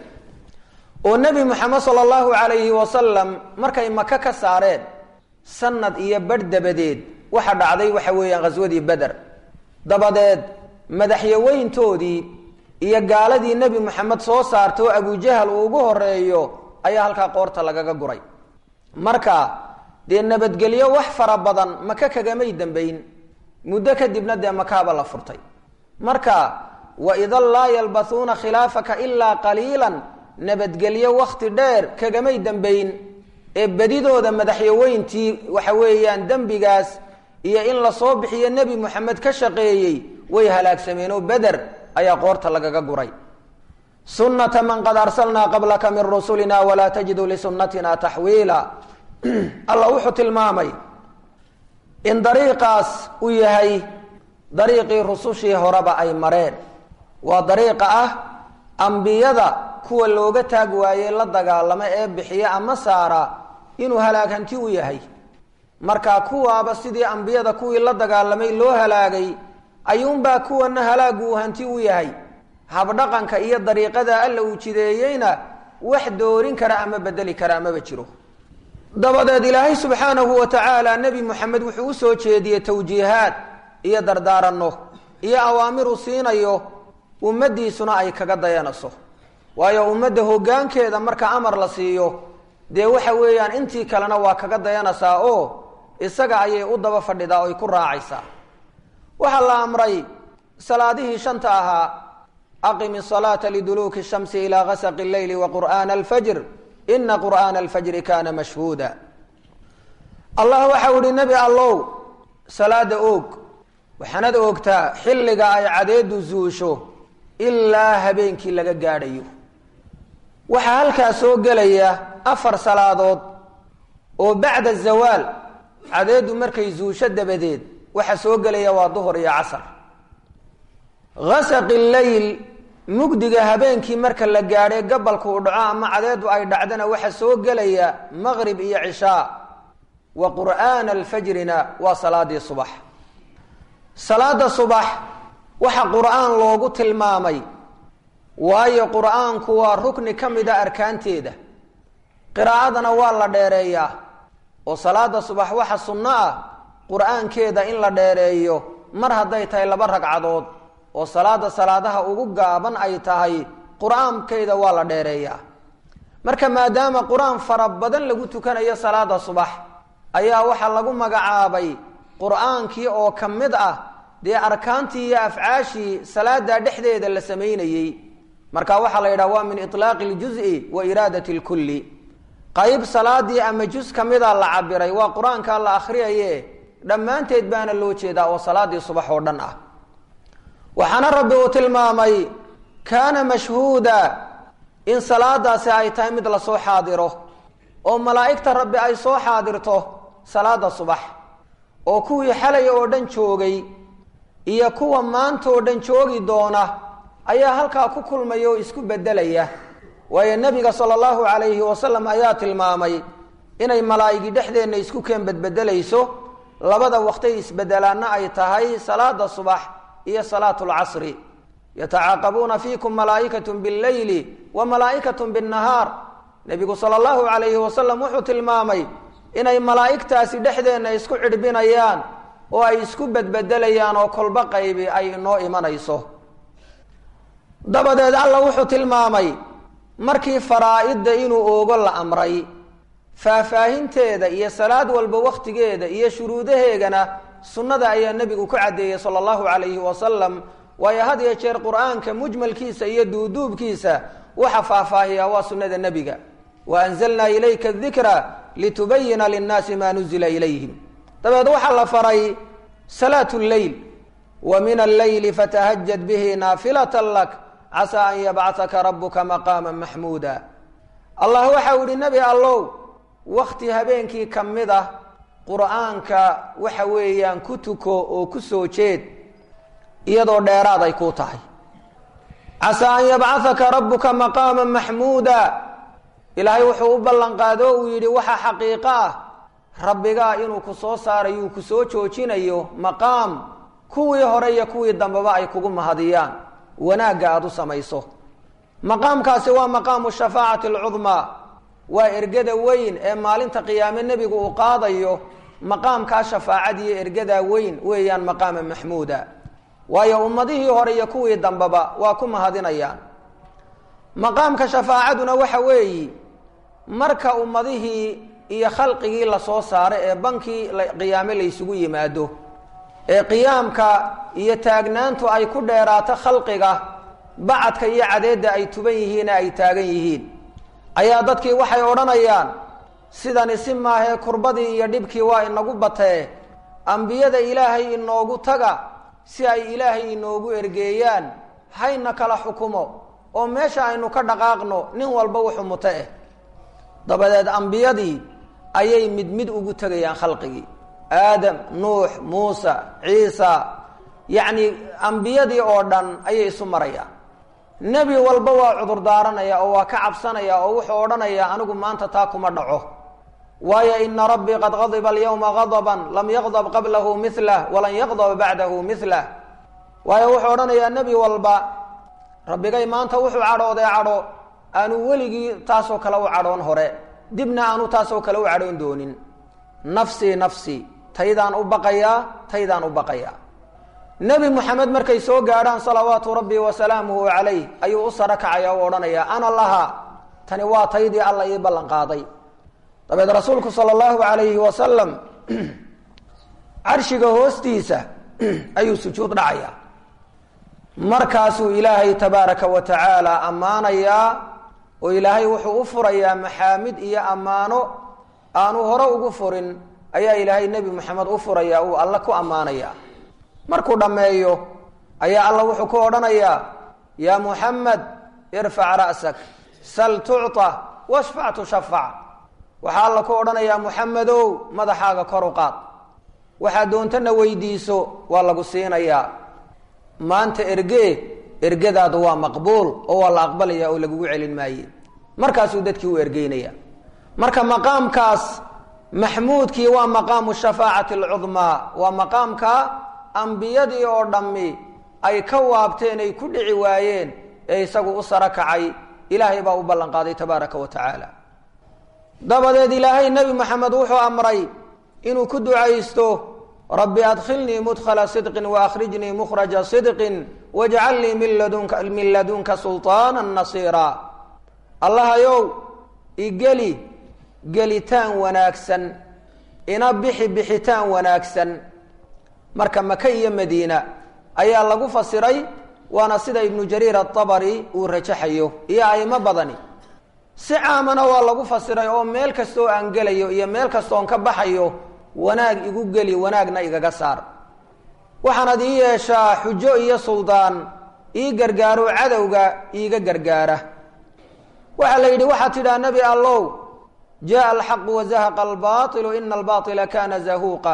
A: oo nebi moxamed sala allahu calayhi wasalam markay maka ka saareen sanad iyo badh dabadeed waxa dhacday waxa weeyaan ghaswadii beder dabadeed madaxyaweyntoodii iyo gaaladii nebi moxamed soo saarta oo abujahal uu ugu horeeyo ayaa halkaa qoorta lagaga guray marka dee nabadgelyo wax fara badan maka kagamay dambayn muddo kadibna dee makaaba la furtay marka waidan laa yalbasuuna khilaafaka ilaa qaliilan nabadgelyo wakti dheer kagamay dambayn ee bedidooda madaxyaweyntii waxa weeyaan dembigaas iyo in lasoo bixiyo nebi moxamed ka shaqeeyey way halaagsameen oo beder ayaa qoorta lagaga guray sunata man qad arsalnaa qablaka min rusulina walaa tajidu lisunnatina taxwiila alla wuxuu tilmaamay in dariiqaas u yahay dariiqii rusushii horeba ay mareen waa dariiqa ah ambiyada kuwa looga taag waayey la dagaalama ee bixiya ama saara inuu halaag hanti u yahay marka kuwaaba sidii ambiyada kuwii la dagaalamay loo halaagay ayuunbaa kuwana halaagu uu hanti u yahay habdhaqanka iyo dariiqada alla uu jideeyeyna wax doorin kara ama bedeli kara amaba jiro dabadeed ilaahay subxaanahu wa tacaala nebi moxamed wuxuu usoo jeediyey tawjiihaad iyo dardaaranno iyo awaamiru siinayo ummadiisuna ay kaga dayanayso waayo ummadda hoggaankeeda marka amar la siiyo dee waxa weeyaan intii kalena waa kaga dayanaysaa oo isaga ayay u daba fadhidaa oy ku raacaysaa waxaa la amray salaadihii shanta ahaa aqim الصلاaةa لduluki الشhamsi ilى gasq الleyl وqur'an الfjr ina qur'ana الfjri kana mashhuuda allah waxau ihi nebi allow salaada oog waxaanad oogtaa xilliga ay cadeedu zuusho ilaa habeenkii laga gaadhayo waxaa halkaa soo gelaya afar salaadood oo bacda zawaal cadeedu markay zuusho dabadeed waxa soo gelaya waa duhur iyo casr gasaqi leyl mugdiga habeenkii marka la gaadhay gabalku u dhaco ama cadeedu ay dhacdana waxa soo gelaya maqrib iyo cishaa wa qur'aana alfajrina waa salaadii subax salaada subax waxa qur'aan loogu tilmaamay waayo qur'aanku waa rukni ka mida arkaanteeda qiraa'adana waa la dheereeyaa oo salaada subax waxa sunno ah qur'aankeeda in la dheereeyo mar hadday tahay laba ragcadood oo salaada salaadaha ugu gaaban ay tahay qur-aankeeda waa la dheereeyaa marka maadaama qur-aan fara badan lagu tukanayo salaada subax ayaa waxaa lagu magacaabay qur-aankii oo ka mid ah dee arkaantii iyo afcaashii salaada dhexdeeda la samaynayey marka waxaa la yidhaha waa min ilaaqi ljuzi wa iraadati lkulli qayb salaadii ama juz ka mida la cabiray waa qur-aankaa la akhriyaye dhammaanteed baana loo jeedaa oo salaadii subax oo dhan ah waxaana rabbi uu tilmaamay kaana mashhuuda in salaadaasi ay tahay mid lasoo xaadiro oo malaa'igta rabbi ay soo xaadirto salaada subax oo kuwii xalay oo dhan joogay iyo kuwa maanta oo dhan joogi doona ayaa halkaa ku kulmaya oo isku bedelaya waayo nebiga sala allahu calayhi wasalam ayaa tilmaamay inay malaa'igi dhexdeenna isku keen bedbedelayso labada waqtay isbedelaanna ay tahay salaada subax iyo salaatu lcasri yatacaaqabuuna fiikum malaa'ikatu billeyli wa malaa'ikatu binnahaar nebigu sala allahu calayhi wasalam wuxuu tilmaamay inay malaa'igtaasi dhexdeenna isku cidhbinayaan oo ay isku bedbedelayaan oo kolba qaybi ay inoo imanayso dabadeed alla wuxuu tilmaamay markii faraa-idda inuu oogo la amray faahfaahinteeda iyo salaad walba wakhtigeeda iyo shuruudaheegana sunnada ayaa nebigu ku caddeeyey sala allahu calayhi wasalam waayo had iyo jeer qur-aanka mujmalkiisa iyo duuduubkiisa waxa faahfaahiyaa waa sunnada nebiga wa anzalnaa ilayka dikra litubayina linnaasi maa nuzila ilayhim dabeed waxaa la faray salaatu lleyl wa min alleyli fatahajad bihi naafilata lak casaa an yabcataka rabuka maqaama maxmuuda allah waxau ihi nebi allow wakti habeenkii ka mid ah qur-aanka waxa weeyaan ku tuko oo ku soo jeed iyadoo dheeraad ay ku tahay casaa an yabcahaka rabuka maqaama maxmuuda ilaahay wuxuu u ballan qaado uu yidhi waxa xaqiiqo ah rabbigaa inuu ku soo saarayo uu ku soo joojinayo maqaam kuwii hore iyo kuwii dambeba ay kugu mahadiyaan wanaagga aada u samayso maqaamkaasi waa maqaamu shafaacati alcudmaa waa ergada weyn ee maalinta qiyaame nebigu uu qaadayo maqaamkaa shafaacadiiyo ergadaa weyn weeyaan maqaama maxmuuda waayo ummadihii hore iyo kuwii dambeba waa ku mahadinayaan maqaamka shafaacaduna waxa weeyi marka ummadihii iyo khalqigii lasoo saaro ee bankii qiyaame laysugu yimaado ee qiyaamka iyo taagnaantu ay ku dheeraato khalqiga bacadka iyo cadeedda ay tuban yihiine ay taagan yihiin ayaa dadkii waxay odhanayaan sidani si maahee kurbadii iyo dhibkii waa inagu batee ambiyada ilaahay inoogu taga si ay ilaahay inoogu ergeeyaan hayna kala xukumo oo meesha aynu ka dhaqaaqno nin walba wuxuu muto eh dabadeed ambiyadii ayay mid mid ugu tegayaan khalqigii aadam nuux muusa ciisa yacni ambiyadii oo dhan ayay isu marayaan nebi walba waa cudur daaranaya oo waa ka cabsanaya oo wuxuu odhanayaa anigu maanta taa kuma dhaco waayo ina rabbii qad qadiba alyawma qadaban lam yaqdab qablahu milah walan yaqdab bacdahu milah waayo wuxuu odhanayaa nebi walba rabbigay maanta wuxuu cadhoodee cadho aanu weligii taasoo kale u cadhoon hore dibna aanu taasoo kale u cadhoon doonin nafsii nafsii taydaan u baqayaa taydaan u baqayaa nebi moxamed markay soo gaadhaan salawaatu rabbi wasalaamuhu calayh ayuu u saro kacaya u odhanayaa ana laha tani waa taydii alla ii ballan qaaday dabeed rasuulku sala allahu calayhi wasalam carshiga hoostiisa ayuu sujuud dhacayaa markaasuu ilaahay tabaaraka wa tacaala ammaanayaa oo ilaahay wuxuu u furayaa maxaamid iyo ammaano aanu hore ugu furin ayaa ilaahay nebi moxamed u furaya uu alle ku ammaanayaa markuu dhammeeyo ayaa alla wuxuu ku odhanayaa yaa muxamed irfac ra'sak sal tucطa washfac tushafac waxaa alla ku odhanayaa muxamedow madaxaaga kor u qaad waxaad doontana weydiiso waa lagu siinayaa maanta ergee ergadaadu waa maqbuul oo waa la aqbalaya oo lagugu celin maaye markaasuu dadkii u ergeynaya marka maqaamkaas maxmuudkii waa maqaamu shafaacati alcudmaa waa maqaamka ambiyadii oo dhammi ay ka waabteen ay ku dhici waayeen ee isagu u saro kacay ilaahay baa u ballan qaaday tabaaraka wa tacaala dabadeed ilaahay nebi moxamed wuxuu amray inuu ku ducaysto rabbi adkhilnii mudkhala sidqin waakrijnii mukhraja sidqin wajcalnii min ladunka min ladunka sulطaana nasiira allahayow igeli gelitaan wanaagsan ina bixi bixitaan wanaagsan marka maka iyo madiina ayaa lagu fasiray waana sida ibnu jariir aabari uu rajaxayo iyo aimo badani si caamana waa lagu fasiray oo meel kastooo aan gelayo iyo meel kastoon ka baxayo wanaag igu geli wanaagna igaga saar waxaanad ii yeeshaa xujo iyo suldaan ii gargaaro cadowga iiga gargaara waxaa la yidhi waxaad tidhaha nebi allow jaءa alxaqu wazahaqa albailu ina albaila kana zahuuqa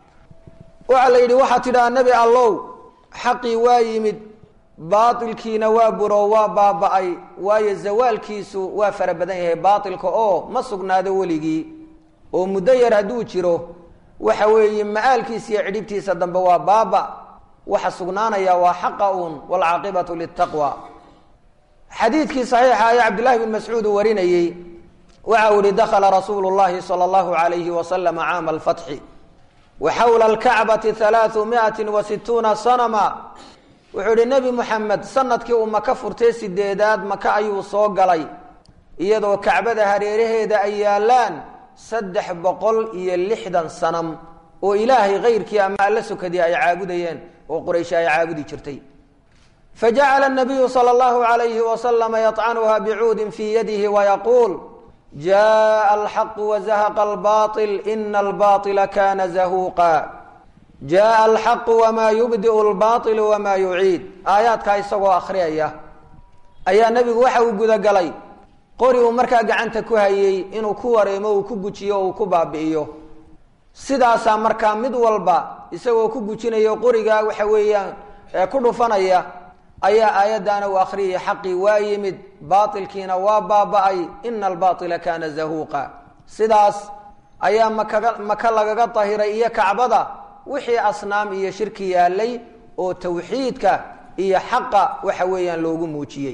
A: waxaa la yidhi waxaad tidhaha nebi allow xaqii waa yimid baailkiina waa buro waa baaba-ay waayo zawaalkiisu waa fara badan yahay baailka oo ma sugnaado weligii oo muddo yar hadduu jiro waxa weeye ma-aalkiisa iyo cidhibtiisa dambe waa baaba waxa sugnaanaya waa xaqa uun waalcaaqibatu litaqwa xadiidkii saxiixa ee cabdillahi bn mascuud uu warinayey waxa uu yihi dakhala rasuulu llahi sala allahu alayhi wasalama caama alfatxi wa xawla alkacbati halaau miati wa situuna sanama wuxuu yihi nebi moxamed sanadkii uu maka furtay sideedaad maka ayuu soo galay iyadoo kacbada hareeraheeda ay yaalaan saddex boqol iyo lixdan sanam oo ilaahay kayrkii ama alla sokadii ay caabudayeen oo quraysh ay caabudi jirtay fajacala nabiyu sala allahu alayhi wasalama yطcanuha bicuudin fii yadihi wayaquul jaءa alxaqu wazahaqa albaطil ina albaطila kana zahuuqa jaءa alxaqu wama yubdiu lbaطilu wama yuciid aayaadkaa isagoo akhriyaya ayaa nebigu waxa uu gudagalay qori uu markaa gacanta ku hayey inuu ku wareemo uu ku gujiyo uu ku baabi'iyo sidaasaa markaa mid walba isagoo ku gujinayo qoriga waxa weeyaan ku dhufanaya ayaa aayaddaana uu akhriyaya xaqii waa yimid baailkiina waa baaba-ay ina albaila kana zahuuqa sidaas ayaa makaga maka lagaga dahiray iyo kacbada wixii asnaam iyo shirki yaalay oo tawxiidka iyo xaqa waxa weeyaan loogu muujiyey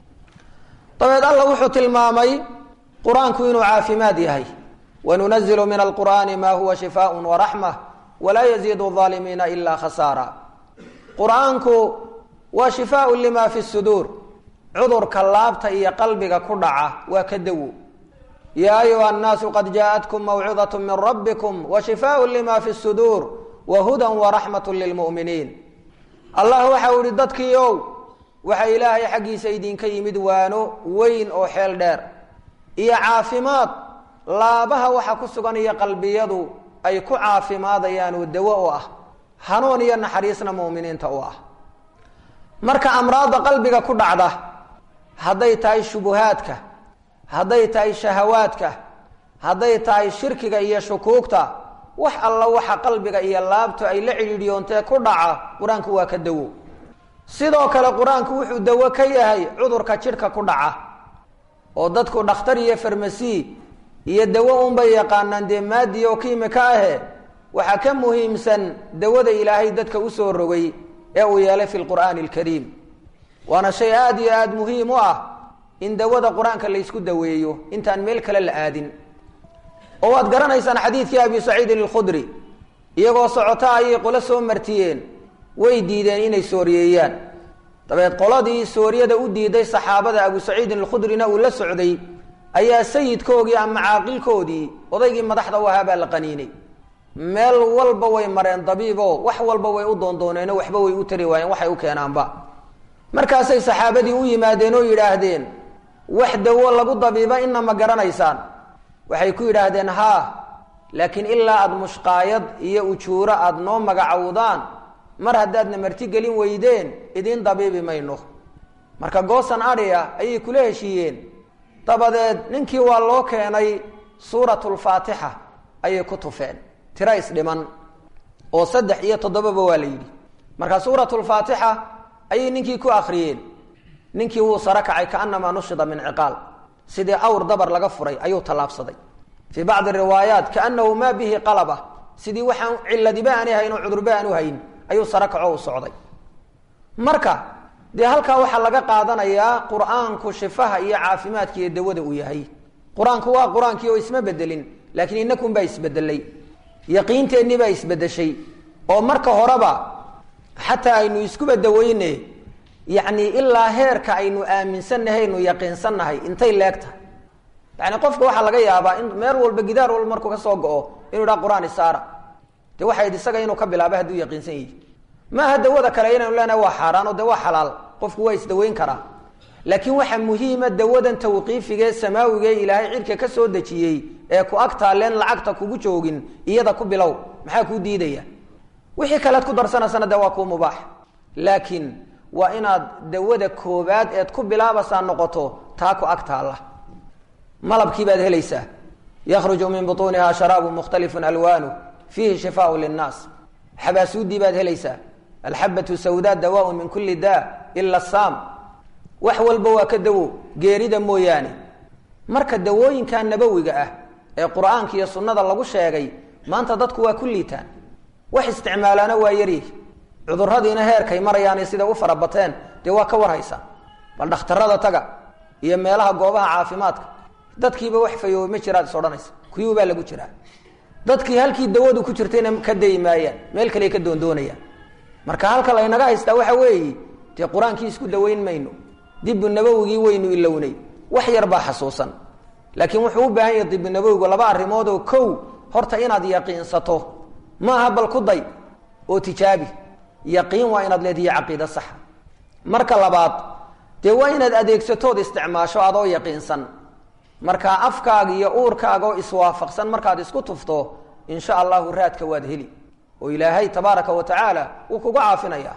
A: dabeed alla wuxuu tilmaamay qur-aanku inuu caafimaad yahay wanunazilu min alqur'aani ma huwa shifaaء waraxma walaa yaziidu الظaalimiina ila khasaara qur-aanku waa shifaaء lima fi suduur cudurka laabta iyo qalbiga ku dhaca waa ka dawo ya ayuha الnaasu qad jaaءatkum mawcidaة min rabbikum washifaaء lima fi suduur wahuda waraxmaة lilmu'miniin allah waxa u ihi dadkii ow waxa ilaahay xaggiisa idinka yimid waano weyn oo xeel dheer iyo caafimaad laabaha waxa ku sugan iyo qalbiyadu ay ku caafimaadayaan oo dawo u ah hanuun iyo naxariisna mu'miniinta u ah marka amraadda qalbiga ku dhacda hadday tahay shubuhaadka hadday tahay shahawaadka hadday tahay shirkiga iyo shukuugta wax alla waxa qalbiga iyo laabtu ay la cidhiidhiyoontee ku dhaca qur-aanku waa ka dawo sidoo kale qur-aanku wuxuu dawo ka yahay cudurka jidhka ku dhaca oo dadku dhakhtar iyo farmasi iyo dawo unbay yaqaanaan dee maadi oo kiimika ahe waxaa ka muhiimsan dawada ilaahay dadka usoo rogay ee uu yeelay fi lqur'aani alkariim waana shay aada iyo aada muhiim u ah in dawada qur-aanka laysku daweeyo intaan meel kale la aadin oo waad garanaysaan xadiidkii abi saciidin alkhudri iyagoo socota ayay qolo soo martiyeen way diideen inay sooriyeeyaan dabeed qoladii sooriyada u diiday saxaabada abu saciidin alkhudrina uu la socday ayaa sayidkoogii ama caaqilkoodii odaygii madaxda u ahaa baa la qaniinay meel walba way mareen dabiibo wax walba way u doondooneeno waxba way u tari waayeen waxay u keenaanba markaasay saxaabadii u yimaadeen oo yidhaahdeen wax dawo lagu dabiiba ina ma garanaysaan waxay ku yidhaahdeen haa laakiin ilaa aada mushqaayad iyo ujuuro aada noo magacowdaan mar haddaadna martigelin weydeen idiin dabiibi mayno marka goosan adhiya ayay kula heshiiyeen dabadeed ninkii waa loo keenay suuratulfaatixa ayay ku tufeen tira isdhiman oo saddex iyo toddobaba waa la yidhi marka suuratulfaatixa ayay ninkii ku akriyeen ninkii wuu saro kacay kaanamaa nushida min ciqaal sidii awr dabar laga furay ayuu tallaabsaday fii bacdi riwaayaat kaanahu maa bihi qalaba sidii waxaan ciladiba aani hayn oo cudurba aanu hayn ayuu saro kaco u socday marka dee halkaa waxaa laga qaadanayaa qur-aanku shifaha iyo caafimaadka iyo dawada uu yahay qur-aanku waa qur-aankii oo isma bedelin laakiin inakun baa isbedelay yaqiinteennii baa isbedeshay oo marka horeba xataa aynu iskuba daweyne yacni ilaa heerka aynu aaminsannahay aynu yaqiinsannahay intay leegtahay yani qofka waxaa laga yaabaa in meel walba gidaar walba markuu ka soo go-o inuu idhaha qur-aan isaara dee waxayd isaga inuu ka bilaaba hadduu yaqiinsan yihi maaha dawada kale inaynu leenahay waa xaaraan oo dee waa xalaal qofku waa isdaweyn karaa laakiin waxaa muhiima dawadan tawqiifiga ee samaawiga ee ilaahay cidka ka soo dejiyey ee ku ag taaleen lacagta kugu joogin iyada ku bilow maxaa kuu diidaya wixii kalead ku darsanaysana dee waa kuu mubaax laakiin waa inaad dawada koobaad eed ku bilaabaysaa noqoto taa ku ag taalla malabkii baad helaysaa yakhruju min butuuniha sharaabu mukhtalifun alwaanu fiihi shifaau linnaas xabaasuudii baad helaysaa alxabatu sawdaa dawaaun min kulli daa ila saam wax walba waa ka dawo geerida mooyaane marka dawooyinka nabowiga ah ee qur-aanka iyo sunnada lagu sheegay maanta dadku waa ku liitaan wax isticmaalaana waa yaryihi cuduradiina heerkay marayaanay sida u farabateen dee waa ka warhaysa bal dhakhtarada taga iyo meelaha goobaha caafimaadka dadkiiba wax fayooy ma jiraad is odhanaysa kuyuu baa lagu jiraa dadkii halkii dawadu ku jirtayna ka dayi maayaan meel kale ka doondoonayaan marka halka laynaga haystaa waxa weeye dee qur-aankii isku daweyn mayno dibu nabowigii waynu ilownay wax yar baa xasuusan laakiin wuxuu u baahan yahay dibu nabowigu laba arrimood oo kow horta inaad yaqiinsato maaha bal ku day oo tijaabi yaqiin waa inaad leedihiyo caqiida saxa marka labaad dee waa inaad adeegsatood isticmaasho adoo yaqiinsan markaa afkaaga iyo uurkaaga oo iswaafaqsan markaad isku tufto insha allahu raadka waad heli oo ilaahay tabaaraka wa tacaala wuu kuga caafinaya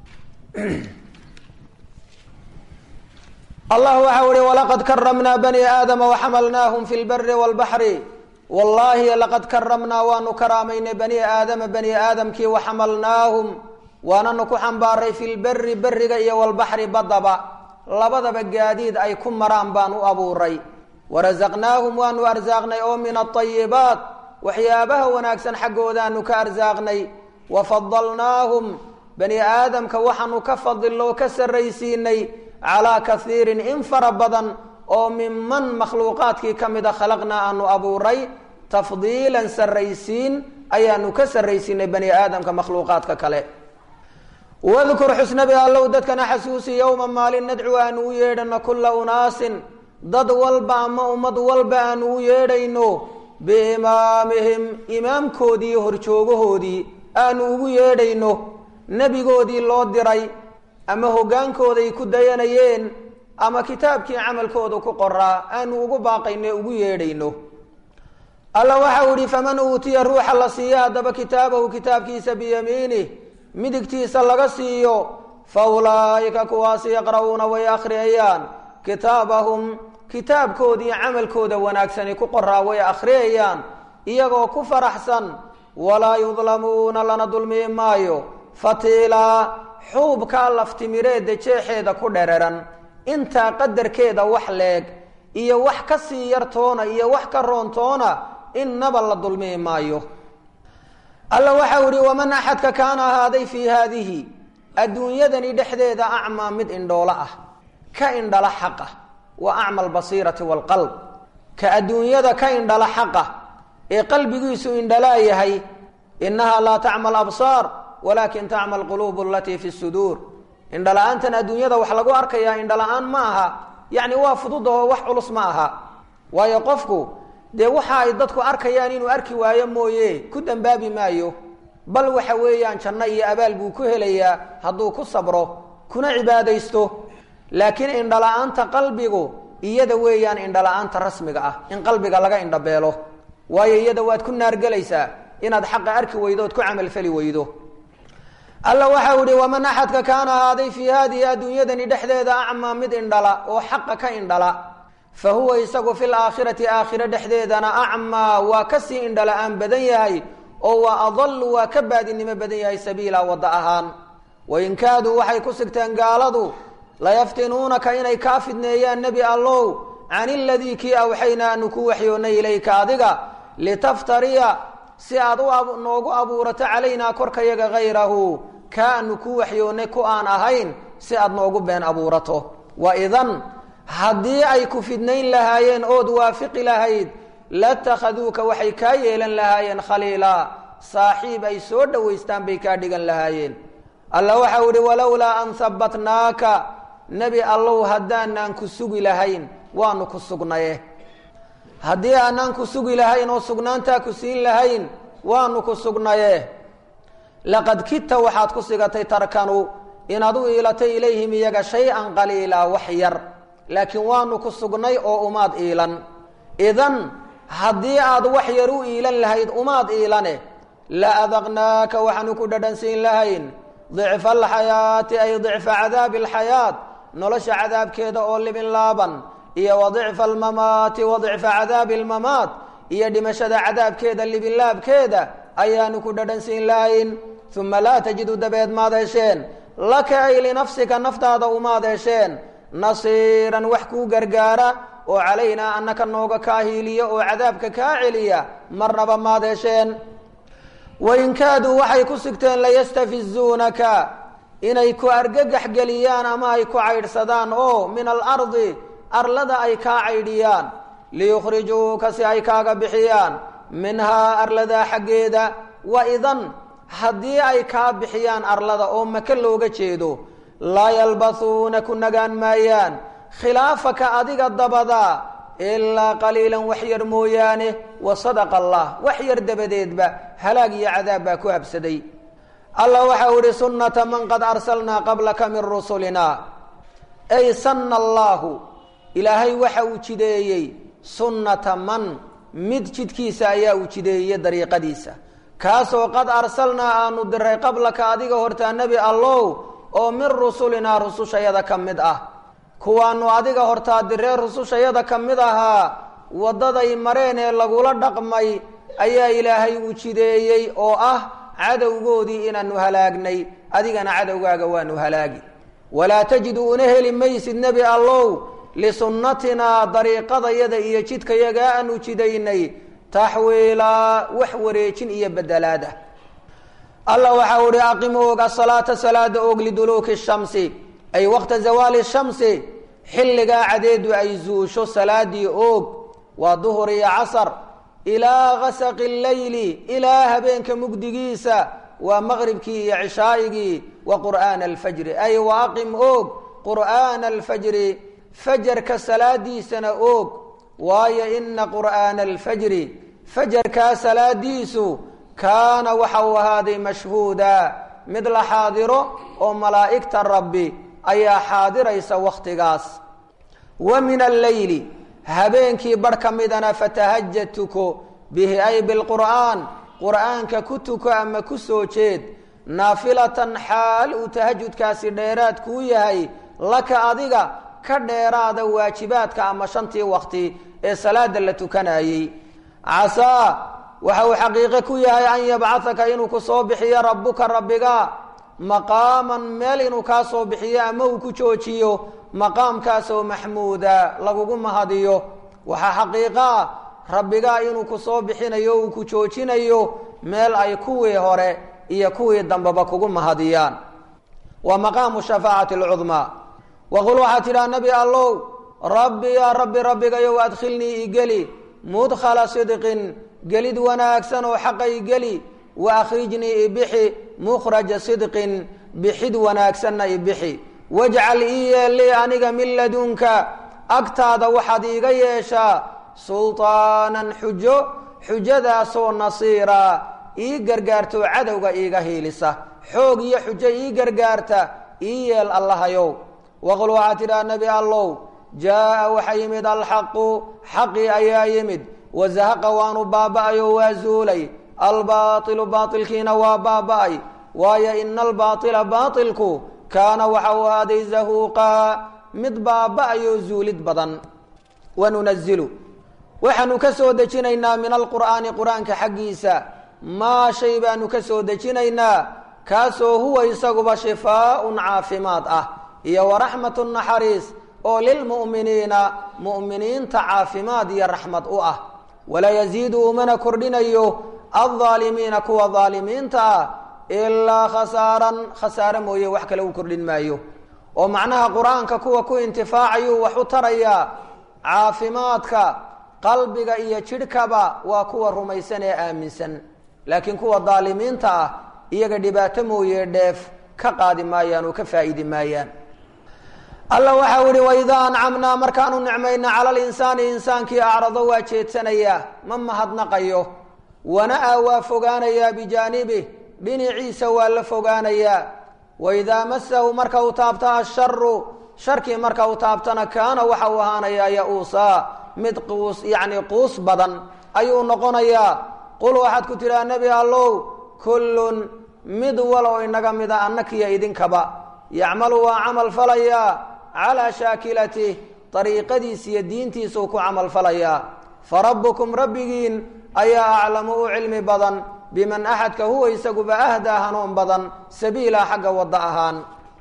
A: allah waxau ihi walaqad karamnaa bani aadama waxamalnaahum fi lbari wlbaxri wallaahi laqad karamnaa waanu karaamaynay bani aadama bani aadamkii waxamalnaahum waananu ku xambaaray fi lberi beriga iyo walbaxri badaba labadaba gaadiid ay ku maraan baan u abuuray warasaqnaahum waanu arsaaqnay oo min aayibaat waxyaabaha wanaagsan xaggoodaanu ka arsaaqnay wafadalnaahum bani aadamka waxaanu ka fadilo oo ka sarraysiinay calaa kaiirin in fara badan oo minman makhluuqaadkii ka mida khalaqnaa aanu abuuray tafdiilan sarraysiin ayaanu ka sarraysiinay bani aadamka makhluuqaadka kale wadkur xusnabi allow dadkana xasuusi yowma maalin nadcu aanu u yeedhano kula unaasin dad walba ama ummad walba aanu u yeedhayno biimaamihim imaamkoodii iyo horjoogahoodii aanu ugu yeedhayno nebigoodii loo diray ama hoggaankooday ku dayanayeen ama kitaabkii camalkooda ku qoraa aanu ugu baaqayno ugu yeedhayno alla waxau ihi faman uutiya ruuxa la siiyo haddaba kitaabahu kitaabkiisa biyamiinih midigtiisa laga siiyo fa ulaa'ika kuwaasi yaqra'uuna way akhriyayaan kitaabahum kitaabkoodii camalkooda wanaagsani ku qoraa way akhriyayaan iyagoo ku faraxsan walaa yudlamuuna lana dulmiyi maayo fatiilaa xuubkaa laftimireedda jeexeeda ku dhereran intaa qadarkeeda wax leeg iyo wax ka sii yartoona iyo wax ka roontoona innaba la dulmiyi maayo alla waxau ihi waman axadka kaana ahaaday fii haadihi adduunyadani dhexdeeda acmaa mid indhoolo ah ka indhala xaqa wa acma albasiirati waalqalb ka adduunyada ka indhala xaqa ee qalbigiisu indhalaa yahay innahaa laa tacma alabsaar walaakin tacma alquluubu alatii fi suduur indhala-aantan adduunyada wax lagu arkayaa indhala-aan ma aha yacni waa fudud oo wax culus ma aha waayo qofku dee waxa ay dadku arkayaan inuu arki waayo mooye ku dambaabi maayo bal waxa weeyaan janno iyo abaal buu ku helayaa hadduu ku sabro kuna cibaadaysto laakiin indhala-aanta qalbigu iyada weeyaan indhala-aanta rasmiga ah in qalbiga laga indhabeelo waayo iyada waad ku naargelaysaa inaad xaqa arki weydo ood ku camalfali weydo alla waxau ihi waman axadka kaana ahaaday fii haadihi adduunyadani dhexdeeda acmaa mid indhala oo xaqa ka indhala fa huwa isagu fi laakhirati aakhiro dhexdeedana acmaa waa kasii indhala-aan badan yahay oo waa adalu waa ka baadinimo badan yahay sabiila wadda ahaan wain kaaduu waxay ku sigteen gaaladu layaftinuunaka inay kaa fidneeyaan nebi allow can iladii kii awxaynaa anu ku waxyoonnay ilayka adiga litaftariya si aad u noogu abuurato calaynaa korkayaga hayrahu kaa anu ku waxyoonnay ku aan ahayn si aad noogu been abuurato wa idan haddii ay ku fidnayn lahaayeen ood waafiqi lahayd latakhaduuka waxay kaa yeelan lahaayeen khaliila saaxiib ay soo dhowaystaan bay kaa dhigan lahaayeen alla waxau ihi walowlaa an habbatnaaka nebi allow haddaanaan ku sugi lahayn waanu ku sugnaye haddii aanaan ku sugi lahayn oo sugnaantaa ku siin lahayn waanu ku sugnaye laqad kidta waxaad ku sigatay tarkanu inaad u iilatay ilayhim iyaga shay-an qaliila wax yar laakiin waanu ku sugnay oo umaad iilan idan haddii aad wax yar u iilan lahayd umaad iilane la adaqnaaka waxaanu ku dhadhansiin lahayn dicfa alxayaati ay dicfa cadaabi alxayaat nolosha cadaabkeeda oo libin laaban iyo wa dicfa almamaati wa dicfa cadaabi almamaat iyo dhimashada cadaabkeeda libinlaabkeeda ayaanu ku dhadhansiin lahayn uma laa tajidu dabeed maad hesheen laka ay linafsika naftaada umaad hesheen nasiiran wax kuu gargaara oo calaynaa annaka nooga kaa hiiliya oo cadaabka kaa celiya marnaba maad hesheen wain kaaduu waxay ku sigteen layastafizuunaka inay ku argagax geliyaan ama ay ku caydhsadaan oo min alardi arlada ay kaa caydhiyaan liyukhrijuuka si ay kaaga bixiyaan minhaa arladaa xaggeeda wa idan haddii ay kaa bixiyaan arlada oo maka looga jeedo laa yalbathuuna ku nagaan maayaan khilaafaka adiga dabada ilaa qaliilan wax yar mooyaane wa sadaqa allah wax yar dabadeedba halaag iyo cadaab baa ku habsaday allah waxau ihi sunnata man qad arsalnaa qablaka min rusulina ay sanna allaahu ilaahay waxa uu jideeyey sunnata man mid jidkiisa ayaa uu jideeyey dariiqadiisa kaasoo qad arsalnaa aanu diray qablaka adiga hortaa nebi allow oo min rusulinaa rusushayada ka mid ah kuwaanu adiga hortaa diree rusushayada ka mid ahaa waddaday mareen ee lagula dhaqmay ayaa ilaahay uu jideeyey oo ah cadowgoodii inaanu halaagnay adigana cadowgaaga waanu halaagi walaa tajidu una heli maysid nebi allow lisunnatinaa dariiqadayada iyo jidkayagaa aanu jidaynay taxwiilaa wax wareejin iyo bedelaada allah waxau ihi aqim og asalaata salaada og liduluuki shamsi ay waqta zawaali shamsi xilligaa cadeedu ay zuusho salaadii oog waa duhur iyo casar ilaa gasaqi leyli ilaa habeenka mugdigiisa waa maqribkii iyo cishaa'igii wa qur'aana alfajri ay wa aqim oog qur'aana alfajri fajarka salaadiisana oog waayo ina qur'aana alfajri fajarkaa salaadiisu kaana waxa uu ahaaday mashhuuda mid la xaadiro oo malaa'igta rabbi ayaa xaadiraysa wakhtigaas wa min alleyli habeenkii barh ka midana fatahajad tuko bihi ay bilqur'aan qur'aanka ku tuko ama ku soo jeed naafilatan xaal uu tahajudkaasi dheeraad kuu yahay laka adiga ka dheeraada waajibaadka ama shantii wakti ee salaada la tukanayey casaa waxa uu xaqiiqe ku yahay an yabcahaka inuu ku soo bixiyo rabbuka rabbiga maqaaman meel inuu kaa soo bixiyo ama uu ku joojiyo maqaamkaasoo maxmuuda lagugu mahadiyo waxaa xaqiiqaa rabbigaa inuu ku soo bixinayo uu ku joojinayo meel ay kuwii hore iyo kuwii dambeba kugu mahadiyaan waa maqaamu shafaacati alcudmaa waqul waxaa tidhaha nebi allow rabbi yaa rabbi rabbigayow adkhilnii igeli mudkhala sidqin gelid wanaagsan oo xaqa igeli wa akhrijnii ibixi mukhraja sidqin bixid wanaagsanna ibixi wajcal ii yeellii aniga min ladunka agtaada waxaad iiga yeeshaa sulطaanan xujo xujadaasoo nasiira ii gargaarto cadowga iiga hiilisa xoog iyo xujo ii gargaarta ii yeel allahayow waqul waxaa tidhaha nebi allow jaa'a waxa yimid alxaqu xaqii ayaa yimid wazahaqa waanu baaba'ayo waa zuulay albaailu baailkiina waa baaba'ay waayo ina albaaila baailku kaana waxa uu ahaaday zahuuqaa mid baaba'ayo zuulid badan wanunazilu waxaanu ka soo dejinaynaa min alqur'aani qur-aanka xaggiisa maa shay baanu ka soo dejinaynaa kaasoo huwa isaguba shifaaun caafimaad ah iyo waraxmatu naxariis oo lilmu'miniina mu'miniinta caafimaad iyo raxmad u ah walaa yaziidu umana kordhinayo aldaalimiina kuwa daalimiinta ah ilaa khasaaran khasaare mooye wax kale uu kordhin maayo oo macnaha qur-aanka kuwa ku intifaacayuu wax u tarayaa caafimaadka qalbiga iyo jidhkaba waa kuwa rumaysan ee aaminsan laakiin kuwa daalimiinta ah iyaga dhibaato mooye dheef ka qaadi maayaan oo ka faa'idi maayaan alla waxau ihi waidaa ancamnaa markaanu nicmayna cala linsaani insaankii acrado waa jeedsanayaa ma mahadnaqayo wana-a waa fogaanayaa bijaanibih dhinaciisa waa la fogaanayaa waidaa masahu marka uu taabta asharu sharkii marka uu taabtana kaana waxa uu ahaanayaa ya-uusaa mid quus yacni quus badan ayuu noqonayaa qul waxaad ku tidhaha nebi allow kullun mid waloo inaga mida annakiyo idinkaba yacmalu waa camal falayaa calaa shaakilatih dariiqadiis iyo diintiisuu ku camal falayaa farabbukum rabbigiin ayaa aclamu u cilmi badan biman axadka huwa isaguba ahdaa hanuun badan sabiila xagga wadda ahaan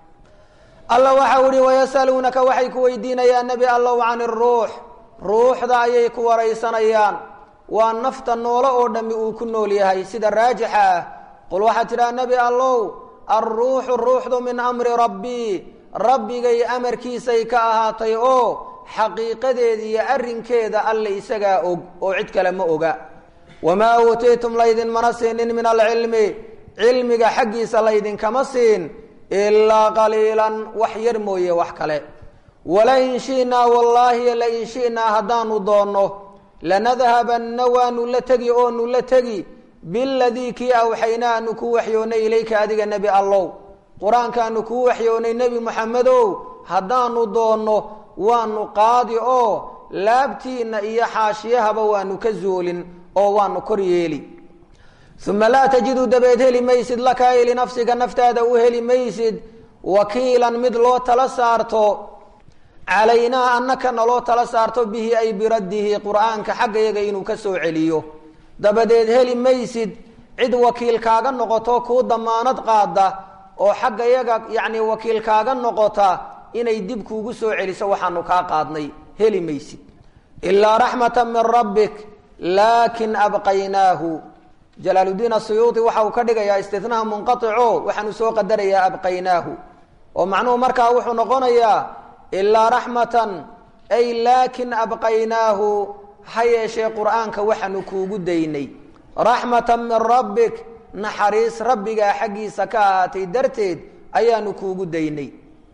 A: alla waxau ihi wayasaluunaka waxay ku weydiinayaan nebi allow can iruux ruuxda ayay ku waraysanayaan waa nafta noolo oo dhammi uu ku nool yahay sida raajixa ah qul waxaad tidhaha nebi allow alruuxu ruuxdu min amri rabbii rabbigay amarkiisay ka ahaatay oo xaqiiqadeeda iyo arrinkeeda alle isagaa og oo cid kale ma oga wamaa uutiitum laydinmana siinin min alcilmi cilmiga xaggiisa laydinkama siin ilaa qaliilan wax yar mooye wax kale walain shi'naa wallaahi lain shi'naa haddaanu doonno lanadhabanna waanu la tegi oonu la tegi biladii kii awxaynaa aanu kuu waxyoonnay ilayka adiga nebi allow qur-aankaanu kuu waxyoonnay nebi moxamedow haddaanu doonno waanu qaadi oo laabtiinna iyo xaashiyahaba waanu ka zuulin oo waanu kor yeeli uma laa tajidu dabeed heli maysid laka ay linafsiga naftaada u heli maysid wakiilan mid loo tala saarto calaynaa annaka naloo tala saarto bihi ay biraddihi qur-aanka xaggayaga inuu ka soo celiyo dabadeed heli maysid cid wakiil kaaga noqoto kuu damaanad qaada oo xaggayaga yacni wakiil kaaga noqota inay dib kuugu soo celiso waxaanu kaa qaadnay heli maysid ilaa raxmata min rabbik laakin abqaynaahu jalaaluddiin asuyuudi waxa uu ka dhigayaa istinaha munqaico waxaanu soo qadarayaa abqaynaahu oo macnuhu markaa wuxuu noqonayaa ilaa raxmatan ay laakin abqaynaahu ha yeeshee qur-aanka waxaanu kuugu daynay raxmatan min rabbik naxariis rabbigaa xaggiisa ka ahaatay darteed ayaanu kuugu daynay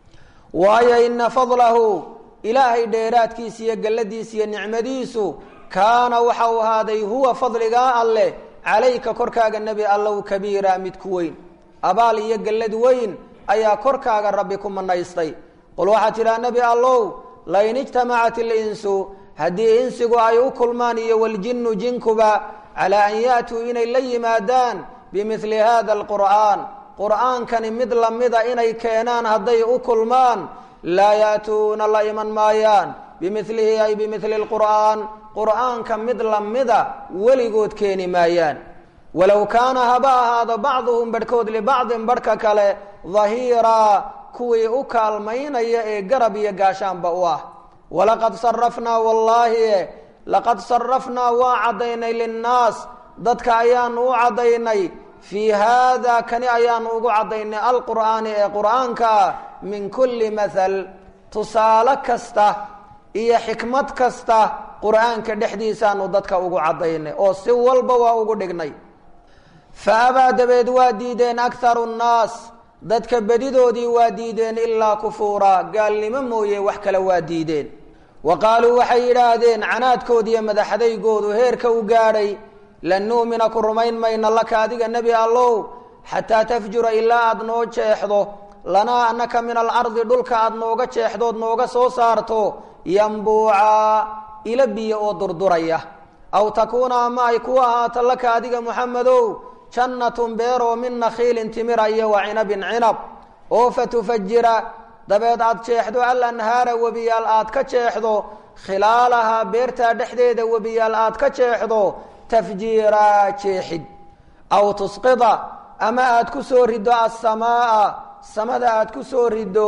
A: waayo ina fadlahu ilaahay dheeraadkiisa iyo galladiisa iyo nicmadiisu kaana waxa uu ahaaday huwa fadligaa alleh calayka korkaaga nebi allow kabiira mid ku weyn abaal iyo gallad weyn ayaa korkaaga rabbi ku manaystay qul waxaad tidhaha nebi allow lain ijtamacat ilinsu haddii insigu ay u kulmaan iyo waljinnu jinkuba calaa an ya'tuu inay la yimaadaan bimidli hada alqur'aan qur'aankani mid lamida inay keenaan hadday u kulmaan laa ya'tuuna la iman maayaan bimilihi ay bimili lqur'aan qur'aanka mid lamida weligood keeni maayaan walow kaana haba ahaado bacduhum barhkood libacdin barhka kale dahiiraa kuwii u kaalmaynaya ee garab iyo gaashaanba u ah walaqad sarafnaa wallaahi laqad sarafnaa waa caddaynay linnaas dadka ayaanu u caddaynay fii haada kani ayaanu ugu caddaynay alqur'aani ee qur'aankaa min kulli mahal tusaale kasta iyo xikmad kasta qur'aanka dhexdiisaanu dadka ugu caddaynay oo si walba waa ugu dhignay fa abaa dabeed waa diideen akharu nnaas dadka bedidoodii waa diideen ilaa kufuura gaalnimo mooye wax kale waa diideen wa qaaluu waxay yidhaahdeen canaadkoodiiyo madaxadaygoodu heerka u gaadhay lan nu'mina ku rumayn mayna laka adiga nebi allow xataa tafjura ilaa aada noo jeexdo lanaa annaka min alardi dhulka aada nooga jeexdood nooga soo saarto yambuucaa ila biyo oo durduraya aw takuuna ama ay ku ahaato laka adiga muxamedow jannatun beeroo min nakhiilin timira iyo wa cinabin cinab oo fatufajira dabeed aad jeexdo alanhaara webiyaal aad ka jeexdo khilaalahaa beertaa dhexdeeda webiyaal aad ka jeexdo tafjiiraa jeexid aw tusqida ama aad ku soo riddo asamaaa samada aad ku soo riddo